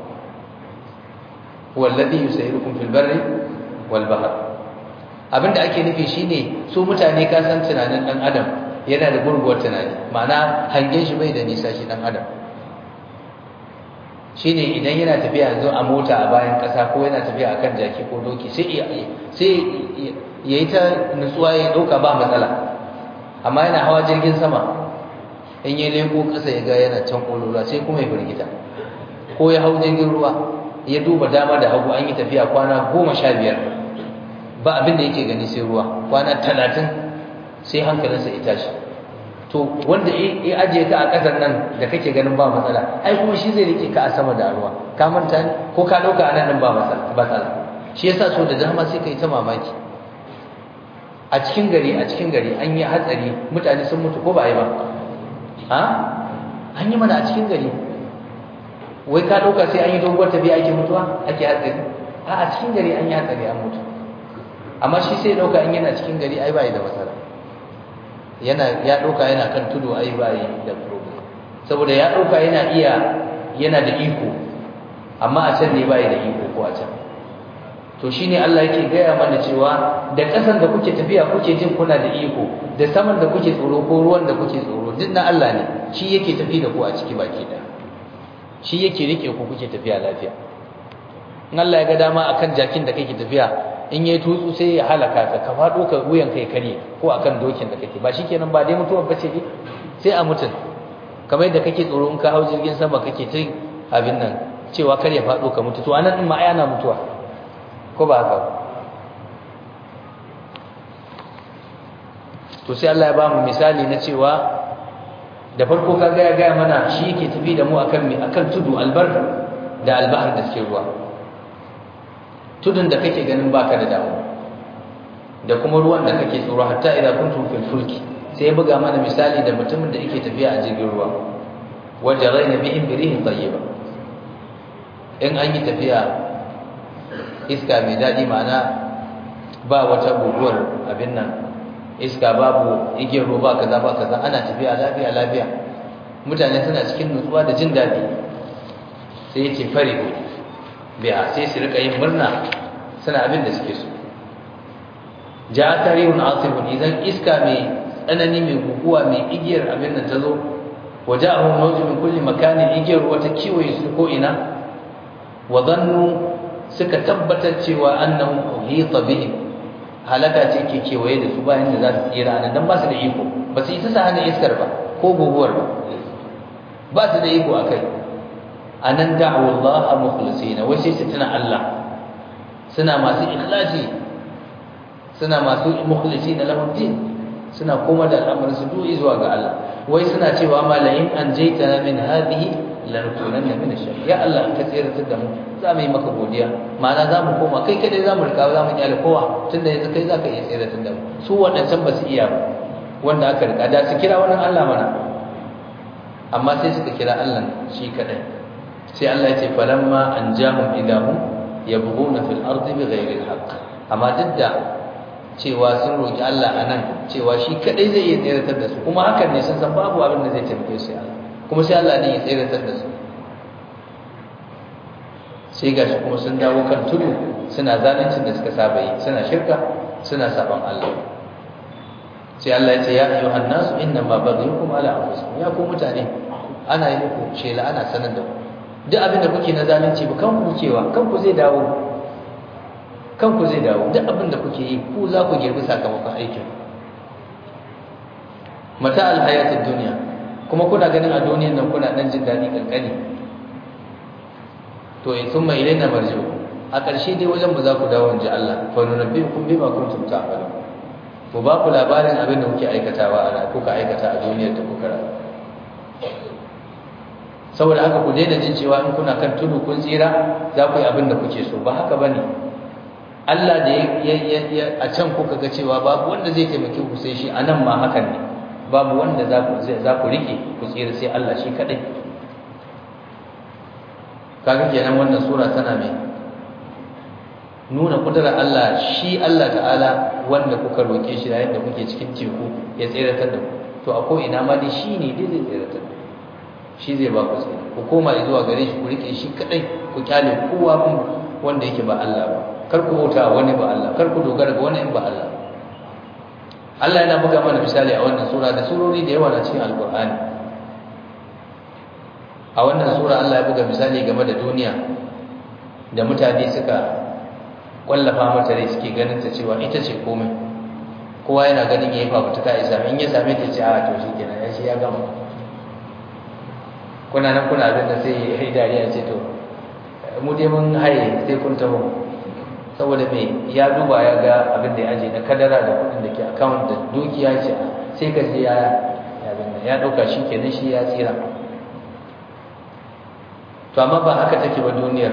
huwal ladhi yusayyirukum fil barri wal bahr abinda ake nufi shine su mutane ka san tunanin dan adam yana da gurguwar tunani ma'ana hangen shi bai da nisa shi dan adam shine idan yana tafiya yanzu a mota a bayan ƙasa ko yana tafiya akan jaki ko doki sai sai yayi ta nutsuwa ya dauka ba matsala amma yana hawa jirgin sama in ya leko ƙasa ya ga yana can kololuwa sai kuma ya firgita ko ya hau jirgin ruwa ya duba dama da hagu an yi tafiya kwana goma sha biyar ba abin da yake gani sai ruwa kwana talatin sai hankalinsa ya tashi to wanda ya ajiye ka a ƙasar nan da kake ganin ba matsala ai kuma shi zai rike ka a sama da ruwa ka manta ne ko ka ɗauka a nan ɗin ba matsala shi yasa so da dama sai ka yi ta mamaki a cikin gari a cikin gari an yi hatsari mutane sun mutu ko ba a yi ba ha an yi mana a cikin gari wai ka ɗauka sai an yi doguwar tafiya ake mutuwa ake hatsari a a cikin gari an yi hatsari an mutu amma shi sai ɗauka in yana cikin gari ai ba yi da matsala yana ya ɗauka yana kan tudu ai ba yi da problem saboda ya ɗauka yana iya yana da iko amma a can ne ba yi da iko ko a can to shine Allah yake gaya mana cewa da ƙasan da kuke tafiya kuke jin kuna da iko da saman da kuke tsoro ko ruwan da kuke tsoro duk na Allah ne shi yake tafi da ku a ciki baki ɗaya shi yake rike ku kuke tafiya lafiya in Allah ya ga dama akan jakin da kake tafiya in yayi tutsu sai ya halaka ka ka fado ka wuyan kai kare ko akan dokin da kake ba shikenan ba dai mutuwar bace ne sai a mutun kamar yadda kake tsoro in ka hau jirgin sama kake ta abin nan cewa kar ya faɗo ka mutu to anan din ma ai ana mutuwa ko ba haka to sai Allah ya ba mu misali na cewa da farko kaga ya gaya mana shi yake tafi da mu akan mi akan tudu albar da albahar da suke ruwa tudun da kake ganin baka da damu da kuma ruwan da kake tsoro hatta idan kuntum fil fulki sai ya buga mana misali da mutumin da yake tafiya a jirgin ruwa wajarayna bihim birihin tayyiba in an yi tafiya iska mai daɗi ma'ana ba wata guguwar abin nan iska babu igiyar ruwa kaza ba kaza ana tafiya lafiya lafiya mutane suna cikin nutsuwa da jin daɗi sai yace farihu biya sai su rika yin murna suna abin da suke so ja tarihun asibun idan iska mai tsanani mai guguwa mai igiyar abin nan ta zo waja'ahum mawjun min kulli makanin igiyar ruwa ta kiwaye su ko ina wa dhannu suka tabbatar cewa annahum uhita bihim halaka ce ke kewaye da su bayan da za su tsira nan dan ba su da iko ba su isa sa hana iskar ba ko guguwar ba ba su da iko akai anan da'u Allah mukhlisina wai sai su tuna Allah suna masu ikhlasi suna masu mukhlisina lahu din suna koma da al'amarin su du'i zuwa ga Allah wai suna cewa malayin an jaitana min hadhihi lanukunanna min ash ya Allah ka tsiratar da mu za mu yi maka godiya ma'ana za mu koma kai kadai za mu rika za mu kyale kowa tunda yanzu kai za ka iya tsiratar da mu su waɗancan ba su iya ba wanda aka rika da su kira wannan Allah mana amma sai suka kira Allah shi kadai sai Allah ya ce falamma anjahum idahum yabghuna fil ardi bighairi alhaq amma duk da cewa sun roki Allah anan cewa shi kadai zai iya tsiratar da su kuma hakan ne sun san babu abin da zai taimake su Allah kuma sai Allah ne ya tsiratar da su sai gashi kuma sun dawo kan tudu suna zalincin da suka saba yi suna shirka suna saban Allah sai Allah ya ce ya ayyuhan nasu inna ma baghyukum ala anfusikum ya ku mutane ana yi muku shela ana sanar da ku duk abin da kuke na zalunci ba kanku cewa kanku zai dawo kanku zai dawo duk abin da kuke yi ku za ku girbi sakamakon aikin mata alhayatid dunya kuma kuna ganin a duniyan nan kuna dan jin dadi kankani to in thumma ilaina marji'u a ƙarshe dai wajen ba za ku dawo inji Allah fa nunabbiukum bima kuntum ta'malun mu ba ku labarin abin da kuke aikatawa a kuka aikata a duniyar da kuka rayu saboda haka ku daina jin cewa in kuna kan tudu kun tsira za ku yi abin da kuke so ba haka bane Allah da ya a can kuka ga cewa babu wanda zai taimake ku sai shi anan ma hakan ne babu wanda za ku za ku rike ku tsira sai Allah shi kadai kaga kenan wannan sura tana mai nuna kudurar Allah shi Allah ta'ala wanda kuka roke shi yayin da kuke cikin teku ya tsiratar da ku to a ko ina ma dai shi ne dai zai tsiratar da shi zai ba ku tsira ku koma zuwa gare shi ku rike shi kadai ku kyale kowa kun wanda yake ba Allah ba kar ku bauta wani ba Allah kar ku dogara ga wani ba Allah Allah yana buga mana misali a wannan sura da surori da yawa na cikin alkur'ani a wannan sura Allah ya buga misali game da duniya da mutane suka kwallafa mata rai suke ganin ta cewa ita ce komai kowa yana ganin yayi fafutuka ya same in ya same ta ce a to shikenan ya shi ya gama kuna nan kuna abin da sai ya yi dariya ce to mu dai mun haye sai kun taho saboda me ya duba ya ga abin da ya aje na kadara da kudin da ke account da dukiya ce sai ka ji ya ya dauka shi kenan shi ya tsira to amma ba haka take ba duniyar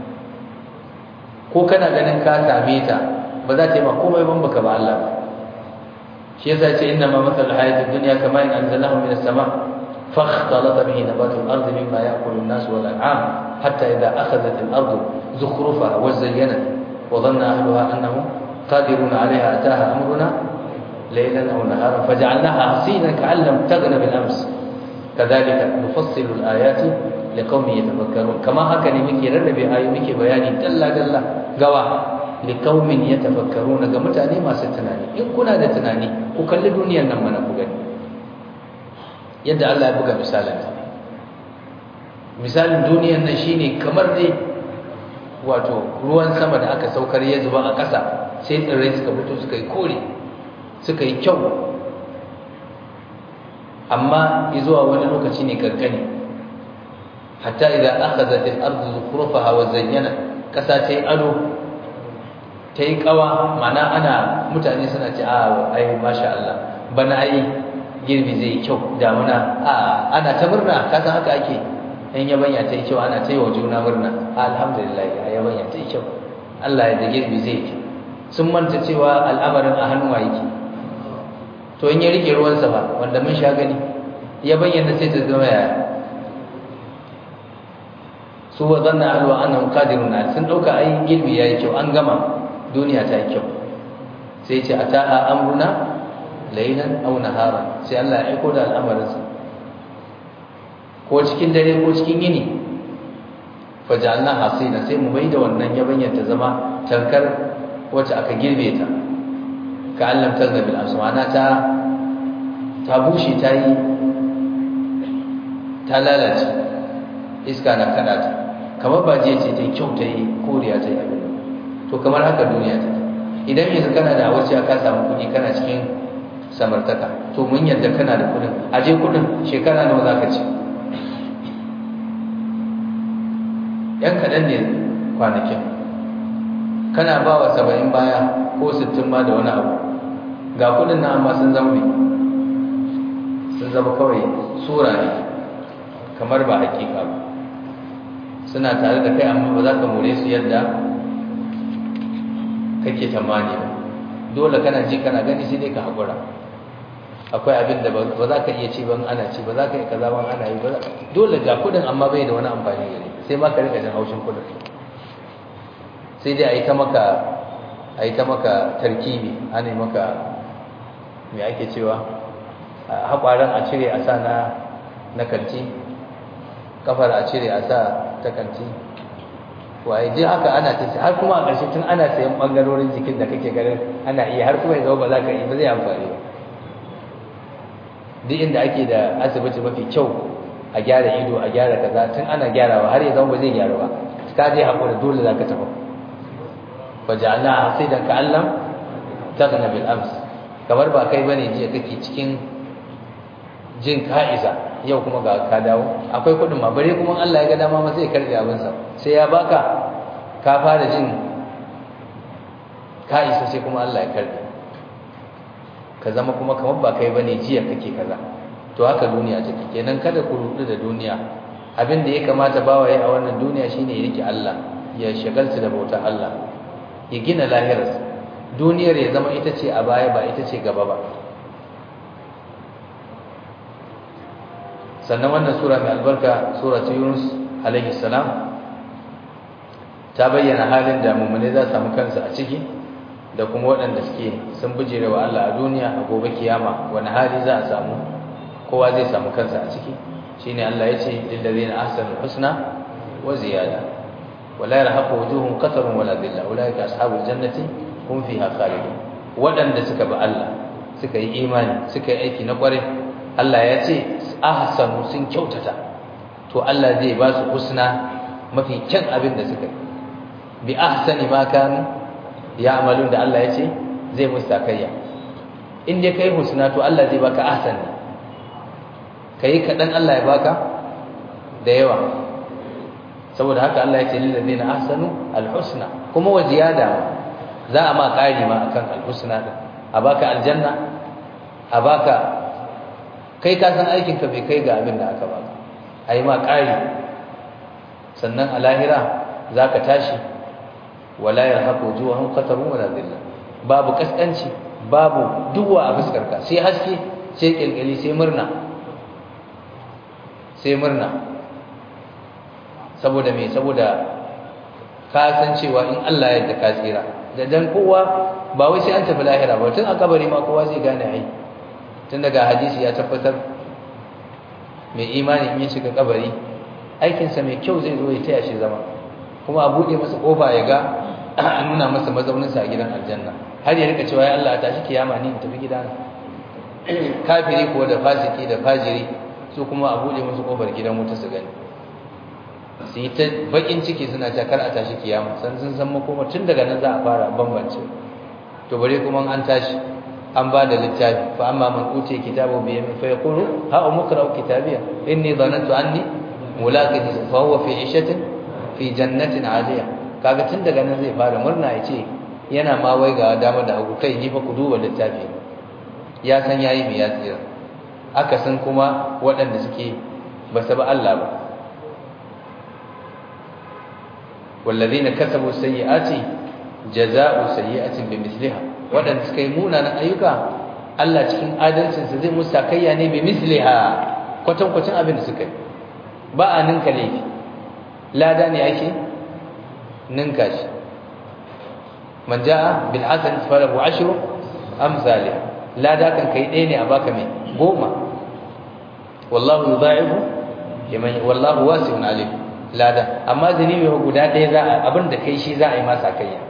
ko kana ganin ka same ta ba za ta yi ma komai ban baka ba Allah ba shi yasa ce inna ma masal hayatid dunya kama in anzalahu min as-sama فاختلط به نبات الأرض مما يأكل الناس والأنعام حتى إذا أخذت الأرض زخرفها وزينت وظن أهلها أنهم قادرون عليها أتاها أمرنا ليلا أو نهارا فجعلناها حصينا كأن لم تغن بالأمس كذلك نفصل الآيات لقوم يتفكرون كما هكذا مكي رنبي آي مكي بياني دلا دلا قوا لقوم يتفكرون كما تاني ما ستناني إن كنا نتناني وكل دنيا نمنا بغني yadda Allah ya buga misalin misalin duniyar nan shine kamar dai wato ruwan sama da aka saukar ya zuba a ƙasa sai tsirrai suka fito suka yi kore suka yi kyau amma zuwa wani lokaci ne kankani hatta idan akhadhat al-ardu zukhrufaha wa zayyana kasa ta yi ado ta yi kawa mana ana mutane suna ce a ai masha Allah bana ai girbi zai kyau damuna a ana ta murna ka san haka ake in yabanya ta yi kyau ana ta yi wa juna murna alhamdulillah a yabanya ta yi kyau Allah ya da girbi zai kyau sun manta cewa al'amarin a hannuwa yake to in ya rike ruwansa ba wanda mun sha gani ya bayyana sai ta zama yaya su wa zanna alwa annahum qadirun sun dauka ai girbi yayi kyau an gama duniya ta yi kyau sai ce ataha amruna laylan aw naharan sai Allah ya aiko da al'amarinsa ko cikin dare ko cikin yini fajalna hasina sai mu maida wannan yabanyar ta zama tankar wacce aka girbe ta ka allam tazna bil aswana ta ta bushe ta yi ta lalace iska na kada ta kamar ba je ce ta yi kyau ta yi koriya ta yi abin to kamar haka duniya ta idan yanzu kana da wacce ka samu kuɗi kana cikin samartaka to mun yadda kana da kuɗin aje kuɗin shekara nawa za ka ci yan kaɗan ne kwanakin kana ba wa saba'in baya ko sittin ma da wani abu ga kudin na amma sun zama sun zama kawai sura ne kamar ba hakika ba suna tare da kai amma ba za ka more su yadda kake tamani ba dole kana ji kana gani sai dai ka haƙura akwai abin da ba za ka iya ci ban ana ci ba za ka yi kaza ban ana yi ba dole ga kudin amma bai da wani amfani gare sai ma ka rika jin haushin kudin sai dai a yi ta maka a yi ta maka tarkibi ana yi maka mai ake cewa haƙwaran a cire a sa na na kanti kafar a cire a sa ta kanti waye ji haka ana ta har kuma a ƙarshe tun ana sayan ɓangarorin jikin da kake ganin ana iya har kuma ya zama ba za ka yi ba zai amfani ba duk inda ake da asibiti mafi kyau a gyara ido a gyara kaza tun ana gyarawa har ya zama ba zai gyaru ba ka je haƙura dole za ka tafi faja'alna hasidan ka'allam taghna bil ams kamar ba kai bane jiya kake cikin jin ka'iza yau kuma ga ka dawo akwai kudin ma bare kuma Allah ya ga dama ma sai karbe abin sa sai ya baka ka fara jin ka'isa sai kuma Allah ya karbe ka zama kuma kamar ba kai bane jiya kake kaza to haka duniya take kenan kada ku rudu da duniya abin da ya kamata bawaye a wannan duniya shine ya rike Allah ya shagalta da bautar Allah ya gina lahirarsa duniyar ya zama ita ce a baya ba ita ce gaba ba sannan wannan sura mai albarka sura ta yunus alaihi salam ta bayyana halin da mummune za su samu kansu a ciki da kuma waɗanda suke sun bijire wa Allah a duniya a gobe kiyama wani hali za a samu kowa zai samu kansa a ciki shine Allah ya ce lillazina ahsanul husna wa ziyada wala yarhaqu wujuhum qatarun wala dhilla ulaika ashabul jannati hum fiha khalidun wadanda suka bi Allah suka yi imani suka yi aiki na kware Allah ya ce ahsanu sun kyautata to Allah zai ba su husna mafi kyan abin da suka yi bi ahsani ma kanu ya'malun da Allah ya ce zai musu takayya in dai kai husna to Allah zai baka ahsani kai kadan Allah ya baka da yawa saboda haka Allah ya ce lil ladina ahsanu alhusna kuma wa ziyada za a ma kari ma akan alhusna din a baka aljanna a baka kai ka san aikin ka bai kai ga abin da aka baka ayi ma kari sannan a lahira zaka tashi wala yarhaqu wujuhum qatarun wala dhilla babu kaskanci babu duwa a fuskar ka sai haske sai kilkili sai murna sai murna saboda me saboda ka san cewa in Allah ya yarda ka tsira da dan kowa ba wai sai an tafi lahira ba tun a kabari ma kowa zai gane ai tun daga hadisi ya tabbatar mai imani in ya shiga kabari aikinsa mai kyau zai zo ya taya shi zama kuma a buɗe masa ƙofa ya ga a nuna masa mazauninsa a gidan aljanna har ya rika cewa ya Allah tashi kiyama ni in tafi gidana kafiri ko da fasiki da fajiri su kuma a buɗe musu ƙofar gidan wuta su gani su yi ta bakin ciki suna ta kar a tashi kiyama san sun san makoma tun daga nan za a fara bambance to bare kuma an tashi an ba da littafi fa amma man utiya kitabahu bi yamin fa yaqulu ha umqra'u kitabiya inni dhanantu anni mulaqin fa huwa fi 'ishatin fi jannatin 'aliya kaga tun daga nan zai fara murna ya ce yana ma wai ga dama da hagu kai ni fa ku duba littafi ya san yayi mai ya tsira aka san kuma waɗanda suke ba su ba Allah ba wallazina kasabu sayyi'ati jazaa'u sayyi'atin bimithliha waɗanda suka yi munanan ayyuka Allah cikin adalcinsa zai musu takayya ne bimithliha kwatankwacin abin da suka yi ba a ninka laifi lada ne ake ninka shi man jaa bil hasan falahu ashru amsalih lada kan kai ɗaya ne a baka mai goma wallahu yudha'ifu liman wallahu wasi'un alim lada amma zanibi guda ɗaya za a abin da kai shi za a yi masa kayya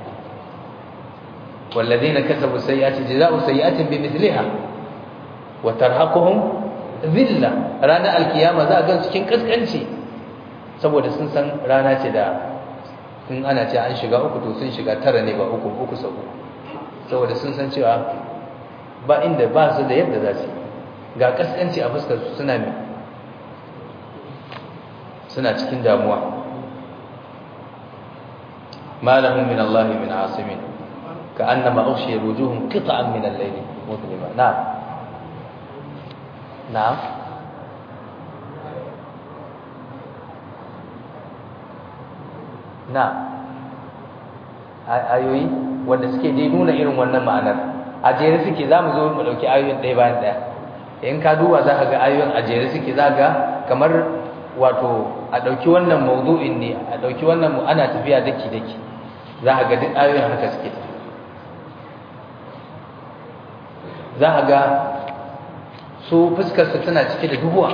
والذين كسبوا السيئات جزاء سيئات بمثلها وترهقهم ذله رانا القيامه za a ga cikin kaskanci saboda sun san rana ce da in ana ce an shiga uku to sun shiga tara ne ba uku uku sau uku saboda sun san cewa ba inda ba su da yadda za su ga kaskanci a fuskar su suna mi suna cikin damuwa ma lahum min Allah min asimin كأنما أغشي وجوههم قطعا من الليل مظلما نعم نعم نعم ayoyi wanda suke dai nuna irin wannan ma'anar a jere suke za mu zo mu ɗauki ayoyin ɗaya bayan ɗaya in ka duba za ka ga ayoyin a jere suke za ga kamar wato a ɗauki wannan maudu'in ne a ɗauki wannan ana tafiya daki-daki za ka ga duk ayoyin haka suke tafiya za a ga su fuskarsu tana cike da duhuwa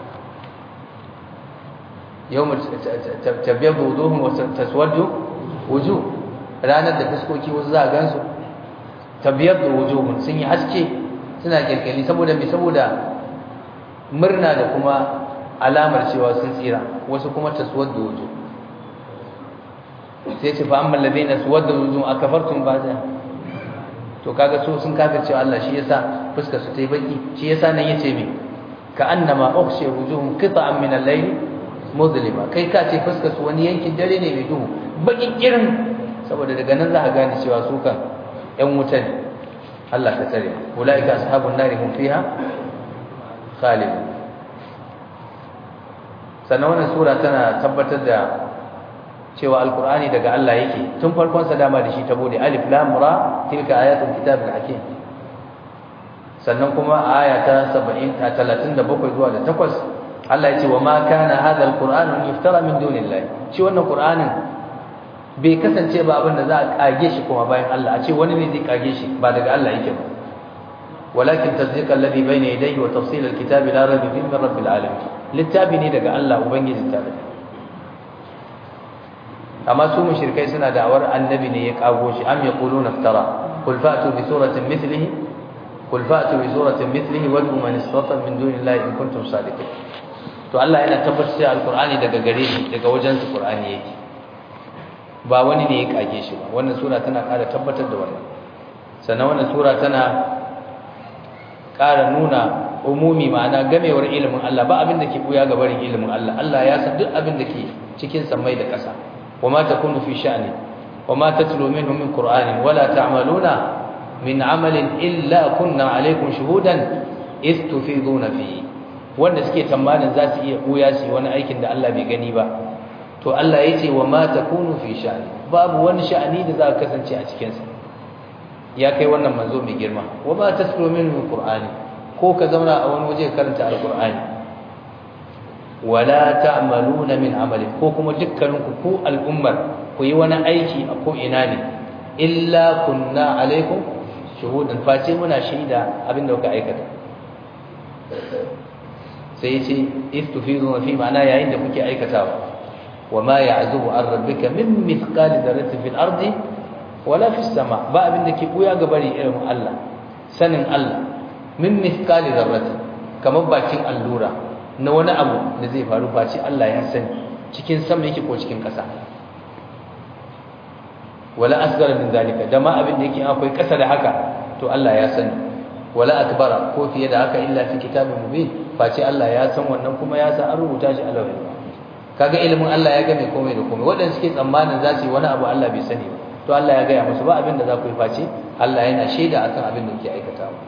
yau tabbiyar buduhun wasu taswaddu wuju ranar da fuskoki wasu za a gansu tabbiyar da wujuhun sun yi haske suna kirkiri saboda mai saboda murna da kuma alamar cewa sun tsira wasu kuma taswaddu wuju sai ce fa amma ladina suwaddu wujuhun akafartum ba zai to kaga su sun kafir cewa Allah shi yasa fuskar su tayi baki shi yasa nan yace me ka annama ukhshi wujuhum qita'an min al-layl mudlima kai ka ce fuskar su wani yankin dare ne mai duhu bakin irin saboda daga nan za ka gane cewa su kan ƴan wuta ne Allah ka tsare ulaika ashabun nari hum fiha khalid sannan wannan sura tana tabbatar da cewa alkur'ani daga Allah yake tun farkon sa dama da shi ta bude alif lam ra tilka ayatul kitabil hakim sannan kuma aya ta 70 ta 37 zuwa da 8 Allah yace wa ma kana hadha alqur'anu yuftara min dunillahi shi wannan qur'anin bai kasance ba abin da za a kage shi kuma bayan Allah a ce wani ne zai kage shi ba daga Allah yake ba walakin tasdiqa alladhi bayna yadayhi wa tafsil alkitabi la rayba fihi min rabbil alamin littafi ne daga Allah ubangiji ta amma su mushrikai suna da'awar annabi ne ya kago shi am yaquluna iftara qul fa'tu bi suratin mithlihi qul fa'tu bi suratin mithlihi wa man istata min dunillahi in kuntum sadiqin to Allah yana tabbatar da alqur'ani daga gare shi daga wajen su qur'ani yake ba wani ne ya kage shi ba wannan sura tana ƙara tabbatar da wannan sannan wannan sura tana ƙara nuna umumi ma'ana gamewar ilimin Allah ba abin da ke buya ga barin ilimin Allah Allah ya san duk abin da ke cikin samai da ƙasa وما تكون في شأن وما تتلو منه من قرآن ولا تعملون من عمل إلا كنا عليكم شهودا إذ تفيضون فيه wanda suke tamanin za su iya ɓuya su wani aikin da Allah bai gani ba to Allah ya ce wa ma takunu fi sha'ani babu wani sha'ani da za ka kasance a cikinsa ya kai wannan manzo mai girma wa ma taslu min qur'ani ko ka zauna a wani waje karanta alqur'ani wala ta'maluna min amali ko kuma dukkaninku ku al'ummar ku yi wani aiki a ko ina ne illa kunna alaikum shuhudan face muna shaida abinda kuka aikata sai yace istufizuna fi ma'ana yayin da kuke aikatawa wama ya'zubu an rabbika min mithqali dharratin fil ardi wala fis sama ba abinda ke buya ga bari irin Allah sanin Allah min mithqali dharratin kamar bakin allura na wani abu da zai faru face Allah ya sani cikin sama yake ko cikin ƙasa wala asgara min zalika da ma abin da yake akwai ƙasa da haka to Allah ya sani wala akbara ko fiye da haka illa fi kitabin mubin face Allah ya san wannan kuma ya san an rubuta shi a lawhin kaga ilimin Allah ya game komai da komai waɗanda suke tsammanin za su yi wani abu Allah bai sani ba to Allah ya gaya musu ba abin da za ku yi face Allah yana shaida akan abin da kuke aikatawa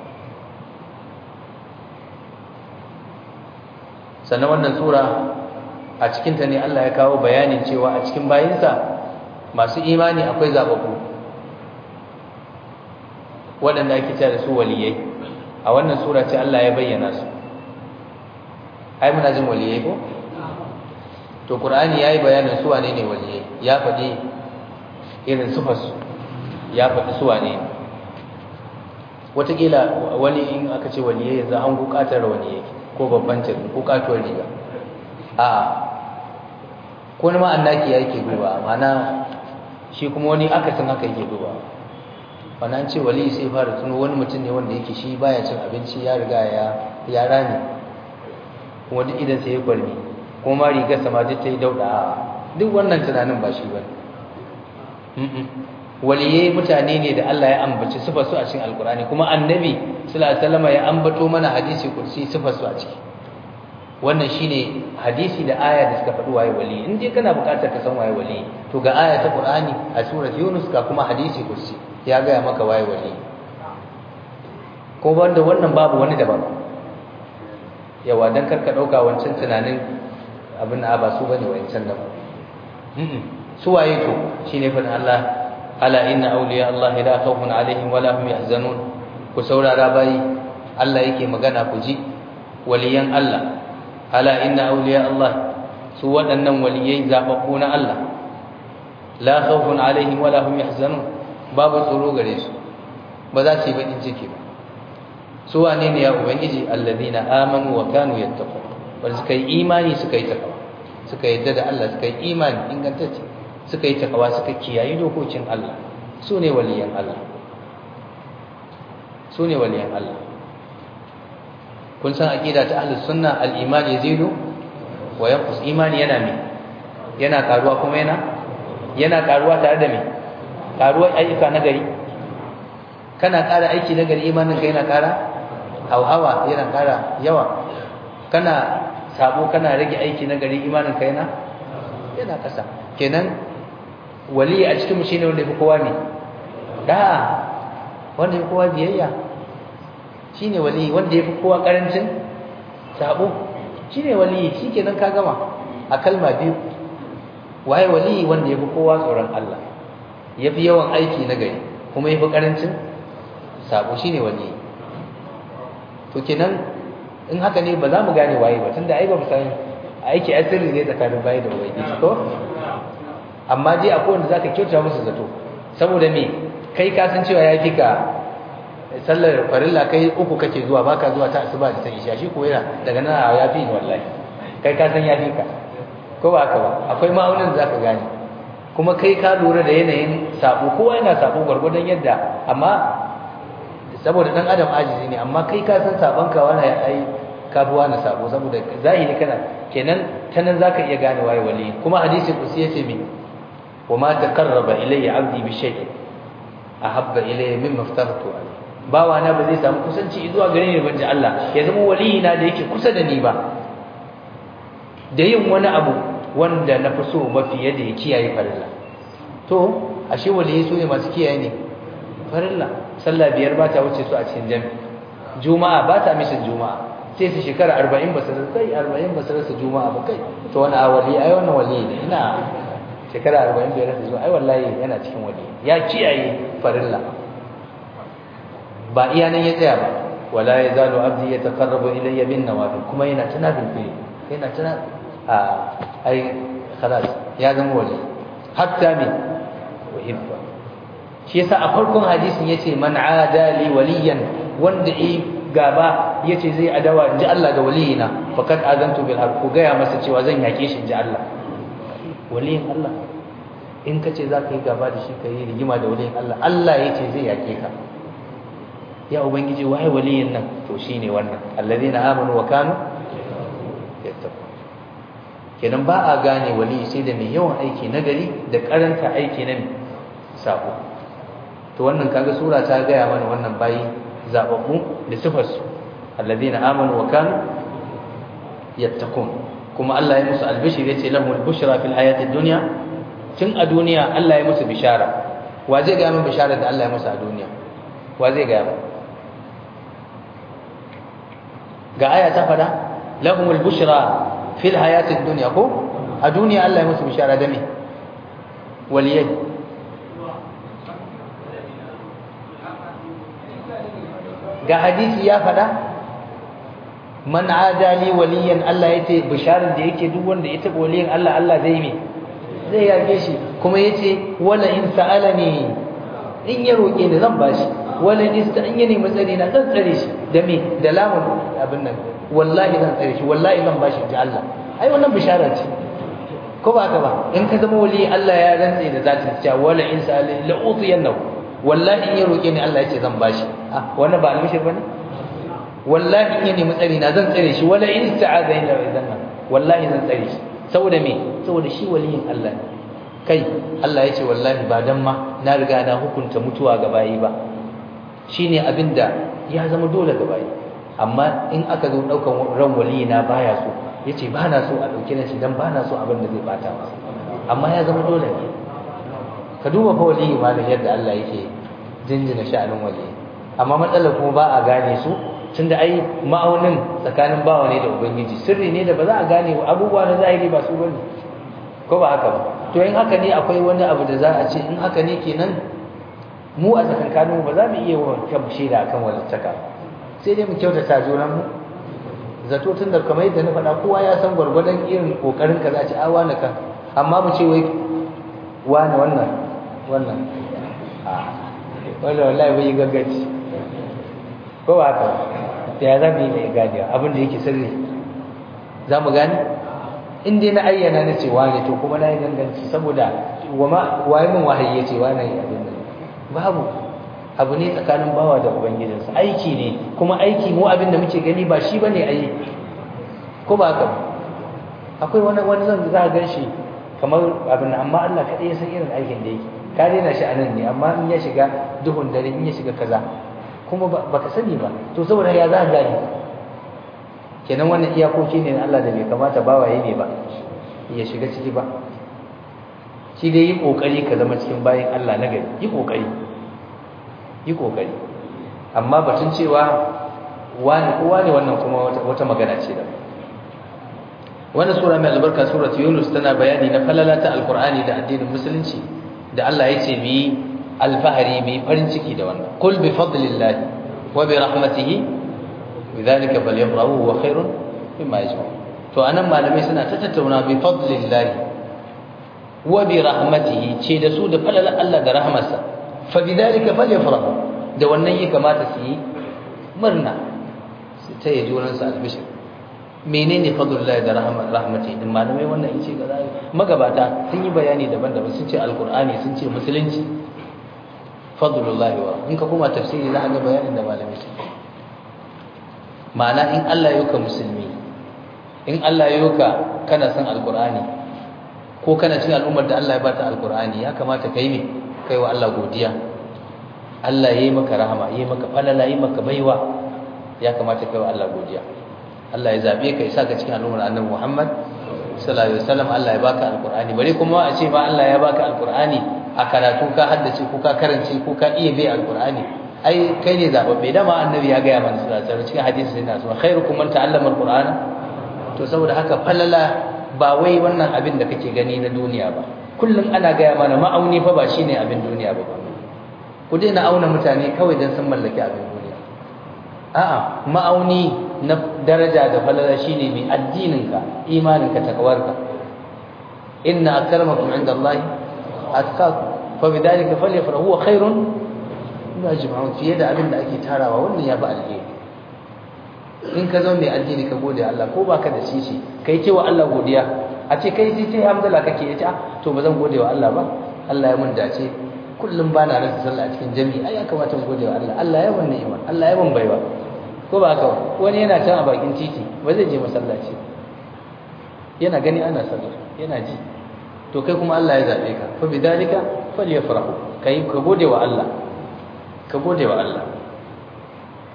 sannan wannan sura a cikinta ne Allah ya kawo bayanin cewa a cikin bayinsa masu imani akwai zababbu waɗanda ake cewa da su waliyai a wannan sura ce Allah ya bayyana su ai muna jin waliyai ko to qur'ani yayi bayanin su wane ne waliyai ya faɗi irin sufarsu ya faɗi su wane ne wataƙila wani in aka ce waliyai yanzu an buƙatar waliyai ko babban tafi ko katuwar riga a ko wani ma'annaki ya yake duba mana shi kuma wani akasin haka yake duba wani an ce wali sai fara tuno wani mutum ne wanda yake shi baya cin abinci ya riga ya ya rame kuma duk idan sai ya kwarmi kuma ma rigar sama duk ta yi dauda duk wannan tunanin ba shi ba waliyai mutane ne da Allah ya ambaci sifar su a cikin alkurani kuma annabi sallallahu alaihi wasallam ya ambato mana hadisi kursi sifar su a ciki wannan shine hadisi da aya da suka faɗi waye wali in dai kana buƙatar ka san waye wali to ga aya ta Qur'ani a surat Yunus ga kuma hadisi kursi ya ga maka waye wali ko banda wannan babu wani daban yawa dan karka dauka wancan tunanin abin a ba su bane wancan da su waye to shine fa Allah ala inna awliya Allah la khawfun alaihim wala hum yahzanun ku saurara bayi Allah yake magana ku ji waliyan Allah ala inna awliya Allah su waɗannan waliyai zababbu na Allah la khawfun alaihim wala hum yahzanun babu tsoro gare su ba za su yi bakin ciki ba su wane ne ya ubangiji alladhina amanu wa kanu yattaqun wanda suka yi imani suka yi takawa suka yadda da Allah suka yi imani ingantacce suka yi takawa suka kiyayi dokokin Allah su ne waliyan Allah su ne waliyan Allah kun san aqida ta ahlus sunna al-iman yazidu wa yanqus imani yana me yana karuwa kuma yana yana karuwa tare da me karuwar ayyuka na gari kana ƙara aiki na gari imanin ka yana ƙara hauhawa yana ƙara yawa kana sabo kana rage aiki na gari imanin ka yana yana ƙasa kenan wali a cikin mu shine wanda yafi kowa ne da wanda yafi kowa biyayya shine wali wanda yafi kowa karancin sabo shine wali shikenan ka gama a kalma biyu waye wali wanda yafi kowa tsoron Allah yafi yawan aiki na gari kuma yafi karancin sabo shine wali to kenan in haka ne ba za mu gane waye ba tunda ai ba mu san aiki asiri ne tsakanin bayi da ubangiji ko amma dai akwai wanda zaka kyauta musu zato saboda me kai ka san cewa yafi ka sallar farilla kai uku kake zuwa baka zuwa ta asuba da ta isha shi ko yana daga nan yafi ni wallahi kai ka san yafi ka ko ba haka ba akwai ma'aunin zaka gane kuma kai ka lura da yanayin sabo kowa yana sabo gwargwadon yadda amma saboda dan adam ajizi ne amma kai ka san sabon ka wani ai kafuwa na sabo saboda zahiri kana kenan tanan zaka iya gane waye wali kuma hadisi kusi yace me wama taqarraba ilayya 'abdi bi shay'in ahabba ilayya mimma aftartu alayhi bawa na ba zai samu kusanci zuwa gare ni banje Allah ya zama wali na da yake kusa da ni ba da yin wani abu wanda na fi so mafi yadda ya kiyaye farilla to ashe waliyai su ne masu kiyaye ne farilla sallah biyar ba ta wuce su a cikin jami'i juma'a ba ta mishin juma'a sai su shekara arba'in ba su rasa kai arba'in ba su rasa juma'a ba kai to wani a wali ai wannan wali ne ina shekara arba'in bai rasa zuwa ai wallahi yana cikin wali ya kiyaye farilla ba iya nan ya tsaya ba wala yazalu abdi yataqarrabu ilayya bin nawafil kuma yana tana bilbil yana tana a ai khalas ya zama wali hatta min uhibba shi yasa a farkon hadisin yace man ada li waliyan wanda yi gaba yace zai adawa inji Allah ga waliyina faqad azantu bil harb ku gaya masa cewa zan yake shi inji Allah waliyin Allah in kace zaka yi gaba da shi kai rigima da waliyin Allah Allah yace zai yake ka ya ubangiji waye waliyin nan to shine wannan alladheena amanu wa kanu yattaqun kenan ba a gane wali sai da mai yawan aiki nagari da karanta aiki na sabo to wannan kaga sura ta gaya mana wannan bayi zababbu da sifarsu alladhina amanu wa kanu yattaqun kuma Allah ya musu albishir yace lahumul bushra fil hayatid dunya tun a duniya Allah ya musu bishara wa zai ga min bishara da Allah ya musu a duniya wa zai ga min ga aya ta fada lahumul bushra fil hayatid dunya ko a duniya Allah ya musu bishara da me waliyai ga hadisi ya fada man adali waliyan Allah yace bisharar da yake duk wanda ya taba waliyan Allah Allah zai me zai yage shi kuma yace wala in sa'alani in ya roke ni zan bashi wala in sta in ya nemi tsare na zan tsare shi da me da lamun abin nan wallahi zan tsare shi wallahi zan bashi ji Allah ai wannan bishara ce ko ba haka ba in ka zama wali Allah ya rantse da zatin cewa wala in sa'alani la utiyannahu wallahi in ya roke ni Allah yace zan bashi ah wannan ba almishir bane wallahi in ya nemi tsari na zan tsare shi wala in ista'aza illa idanna wallahi zan tsare shi saboda me saboda shi waliyin Allah ne kai Allah ya ce wallahi ba dan ma na riga na hukunta mutuwa ga bayi ba shine abinda ya zama dole ga bayi amma in aka zo daukan ran waliyi na baya so yace ba na so a dauke shi dan ba na so abin da zai bata masa amma ya zama dole ne ka duba fa waliyi malam yadda Allah yake jinjina sha'anin waliyi amma matsalar kuma ba a gane su tunda ai ma'aunin tsakanin bawa ne da ubangiji sirri ne da ba za a gane abubuwa na zahiri ba su bane ko ba haka ba to in haka ne akwai wani abu da za a ce in haka ne kenan mu a tsakankanin ba za mu iya wa kan shaida akan walittaka sai dai mu kyautata juran mu zato tun da kamar yadda na faɗa kowa ya san gwargwadon irin kokarin ka za a ce a wani kan amma mu ce wai wani wannan wannan a wanda wallahi bai yi gaggaci ko ba haka ya za mu yi mai ganewa abin da yake sirri za mu gane in dai na ayyana na cewa ne to kuma na yi ganganci saboda waye min wahayi ya ce wa na yi abin da babu abu ne tsakanin bawa da ubangijinsa aiki ne kuma aiki mu abin da muke gani ba shi bane ayi ko ba haka akwai wani wani zan za a gan shi kamar abin amma Allah kaɗai ya san irin aikin da yake ka daina shi a nan ne amma in ya shiga duhun dare in ya shiga kaza kuma baka sani ba to saboda ya za a gane kenan wannan iyakoki ne na Allah da bai kamata bawaye ne ba ya shiga ciki ba shi dai yi kokari ka zama cikin bayin Allah na gari yi kokari yi kokari amma batun cewa wani kowa ne wannan kuma wata magana ce da wannan sura mai albarka surat yunus tana bayani na falala ta alqur'ani da addinin musulunci da Allah ya ce mi alfahari mi farin ciki da wannan kul bi fadlillahi wa bi rahmatihi bidhalika falyafrahu wa khairun mimma yajma'un to anan malamai suna ta tattauna bi fadlillahi wa bi rahmatihi ce da su da falalan Allah da rahmarsa fa bidhalika falyafrahu da wannan ya kamata su yi murna su ta yi juran su albishir menene fadlullahi da rahmatihi din malamai wannan yace ga zai magabata sun yi bayani daban-daban sun ce alqur'ani sun ce musulunci fadlullahi wa in ka kuma tafsiri za ka ga bayanin da malamai sun ma'ana in Allah ya musulmi in Allah ya kana son alqur'ani ko kana cin al'ummar da Allah ya bata alqur'ani ya kamata kai me kai wa Allah godiya Allah yayi maka rahama yayi maka falala yayi maka baiwa ya kamata kai wa Allah godiya Allah ya zabe ka isa ka cikin al'ummar Annabi Muhammad sallallahu alaihi wasallam Allah ya baka alqur'ani bare kuma a ce ba Allah ya baka alqur'ani a karatu ka haddace ko ka karance ko ka iya bai alqur'ani ai kai ne zababbe dama annabi ya ga mana sallallahu alaihi wasallam cikin hadisi sai na so khairukum man ta'allama alqur'ana to saboda haka falala ba wai wannan abin da kake gani na duniya ba kullum ana gaya mana ma'auni fa ba shine abin duniya ba ku daina auna mutane kawai dan sun mallaki abin duniya a'a ma'auni na daraja da falala shine mai addininka imaninka takawarka inna akramakum indallahi atqakum fa bidalika falyafrahu huwa khairun mimma yajma'un fiye da abin da ake tarawa wannan ya fi alheri in ka zama mai addini ka gode Allah ko baka da shi shi kai ce wa Allah godiya a ce kai sai sai hamdala kake yace to ba zan gode wa Allah ba Allah ya mun dace kullum bana rasa sallah a cikin jami'i ai ya kamata in gode wa Allah Allah ya mun ni'ima Allah ya mun baiwa ko ba haka wani yana can a bakin titi ba zai je masallaci yana gani ana sallah yana ji to kai kuma Allah ya zabe ka fa bidalika falyafrahu kai ka gode wa Allah ka gode wa Allah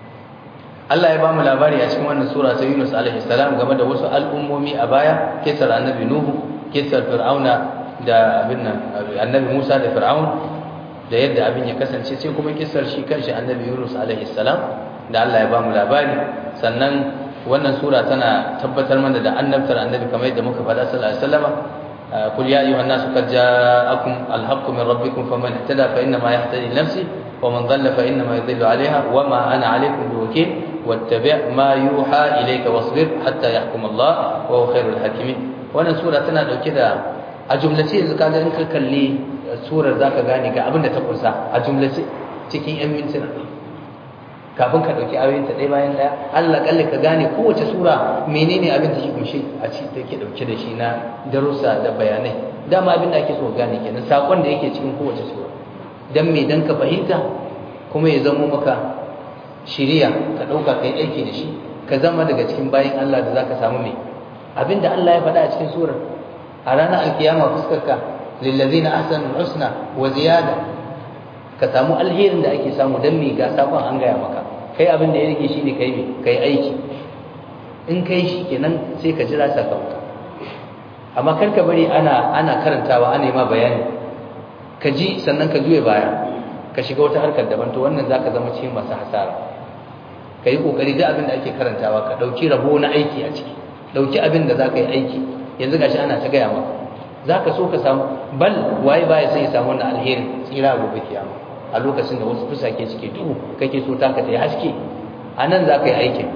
Allah ya ba mu labari a cikin wannan sura ta Yunus alaihi salam game da wasu al'ummomi a baya kisar annabi Nuhu kisar Fir'auna da abin nan annabi Musa da Fir'aun da yadda abin ya kasance sai kuma kisar shi kanshi annabi Yunus alaihi salam da Allah ya ba mu labari sannan wannan sura tana tabbatar mana da annabtar annabi kamar yadda muka faɗa sallallahu alaihi wasallam قل يا أيها الناس قد جاءكم الحق من ربكم فمن اهتدى فإنما يهتدي لنفسه ومن ضل فإنما يضل عليها وما أنا عليكم بوكيل واتبع ما يوحى إليك واصبر حتى يحكم الله وهو خير الحاكمين wannan sura tana dauke da a jumlace yanzu kaga in ka kalli surar zaka gane ga abin da ta kunsa a jumlace cikin yan mintuna kafin ka dauki ayoyin ta ɗaya bayan ɗaya Allah kalle ka gane kowace sura menene abin da shi kunshe a ci take dauke da shi na darussa da bayanai dama abin da ake so gane kenan sakon da yake cikin kowace sura dan me dan ka fahimta kuma ya zamo maka shiriya ka dauka kai aiki da shi ka zama daga cikin bayin Allah da zaka samu me abinda Allah ya faɗa a cikin surar a ranar alkiyama fuskarka lillazina ahsanul husna wa ziyada ka samu alherin da ake samu dan me ga sakon an gaya maka kai abin da ya rike shine kai me kai aiki in kai shi kenan sai ka jira sakamako amma kar ka bari ana ana karantawa ana yi ma bayani ka ji sannan ka juye baya ka shiga wata harkar daban to wannan zaka zama cikin masu hasara ka yi kokari da abin da ake karantawa ka dauki rabo na aiki a ciki dauki abin da zaka yi aiki yanzu gashi ana ta gaya maka zaka so ka samu bal waye baya sai ya samu wannan alherin tsira gobe kiyama a lokacin da wasu fusake suke duhu kake so taka ta yi haske a nan za ka yi aikin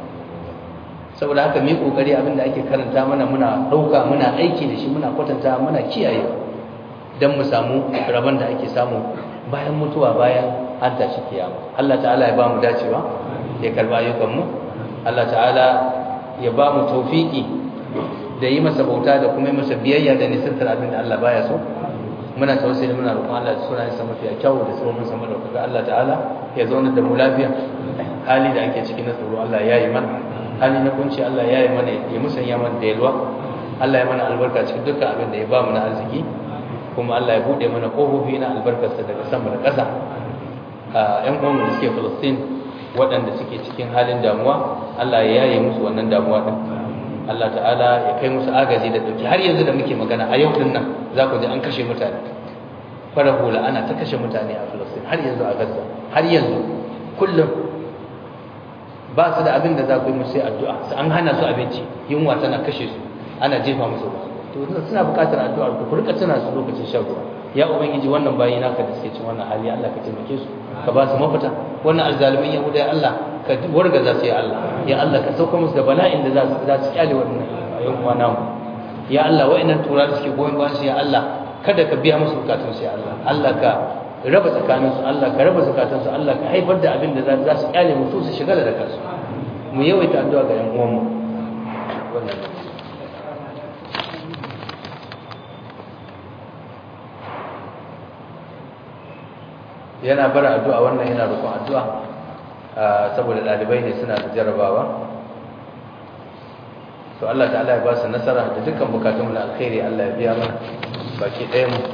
saboda haka mai kokari abin da ake karanta mana muna ɗauka muna aiki da shi muna kwatanta muna kiyaye don mu samu rabon da ake samu bayan mutuwa bayan an tashi kiyama Allah ta'ala ya ba mu dacewa ya karba ayyukanmu Allah ta'ala ya ba mu taufiki da yi masa bauta da kuma yi masa biyayya da nisantar abin da Allah baya so muna tawassuli muna roƙon Allah da sunayen sa mafi kyau da sunan sa madaukaka Allah ta'ala ya zauna da mu lafiya hali da ake ciki na tsoro Allah ya yi mana hali na kunci Allah ya yi mana ya musanya mana da yalwa Allah ya mana albarka cikin dukkan abin da ya ba mu na arziki kuma Allah ya bude mana kofofi na albarkarsa daga sama da ƙasa ƴan uwan da suke Palestine waɗanda suke cikin halin damuwa Allah ya yaye musu wannan damuwa din Allah ta'ala ya kai musu agaji da dauki har yanzu da muke magana a yau din nan za ku ji an kashe mutane fara hula ana ta kashe mutane a Palestine har yanzu a Gaza har yanzu kullum ba su da abin da za ku yi musu addu'a an hana su abinci yunwa tana kashe su ana jefa musu ruwa to suna buƙatar addu'a ku rika tuna su lokacin shan ruwa ya ubangiji wannan bayi naka da suke cin wannan hali Allah ka taimake su ka ba su mafita wannan azzalimin yahuda ya Allah ka warga za su ya Allah ya Allah ka sauka musu da bala'in da za su za su kyale wannan yan uwa namu ya Allah wa'annan tura da suke goyon bayan su ya Allah kada ka biya musu bukatun su ya Allah Allah ka raba tsakanin su Allah ka raba zakatun su Allah ka haifar da abin da za su kyale mu su shiga da kansu mu yawaita addu'a ga yan uwan mu wannan yana bara addu'a wannan yana roƙon addu'a saboda ɗalibai ne suna da jarabawa to Allah ta'ala ya ba su nasara da dukkan bukatun na alkhairi Allah ya biya mana baki ɗaya mu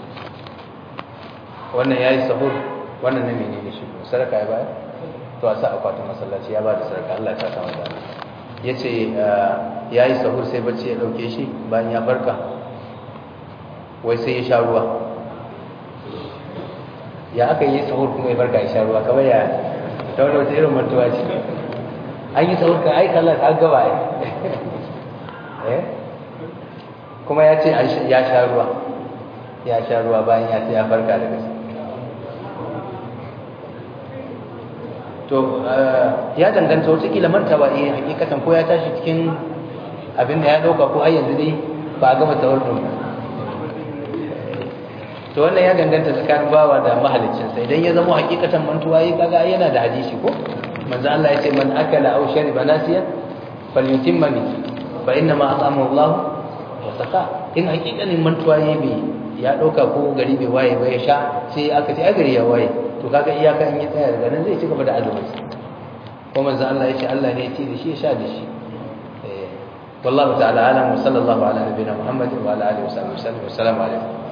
wannan yayi sahur wannan ne menene shi sarka ya bayar to a sa akwatin masallaci ya ba da sarka Allah ya saka masa yace yayi sahur sai bacci ya dauke shi bayan ya farka wai sai ya sha ruwa ya aka yi sahur kuma ya farka ya sha ruwa kamar ya ta wani wata irin mantuwa ce an yi sahur kan aika Allah an gaba eh kuma ya ce ya sha ruwa ya sha ruwa bayan ya ce ya farka daga to ya danganta wata kila mantawa eh hakikatan ko ya tashi cikin abin da ya dauka ko ai yanzu dai ba a gama tawar ba to wannan ya danganta tsakanin bawa da mahaliccinsa idan ya zama hakikatan mantuwa yi kaga yana da hadisi ko manzo Allah ya ce man akala aw shariba nasiyan falyutimma min fa inna ma at'amahu Allah wa saqa in hakikanin mantuwa yi bai ya dauka ko gari bai waye ba ya sha sai aka ce a gari ya waye to kaga iyaka in ya tsaya daga nan zai ci gaba da azumin ko manzo Allah ya ce Allah ne ya ce da shi ya sha da shi والله تعالى اعلم وصلى الله على نبينا محمد وعلى اله وصحبه وسلم والسلام عليكم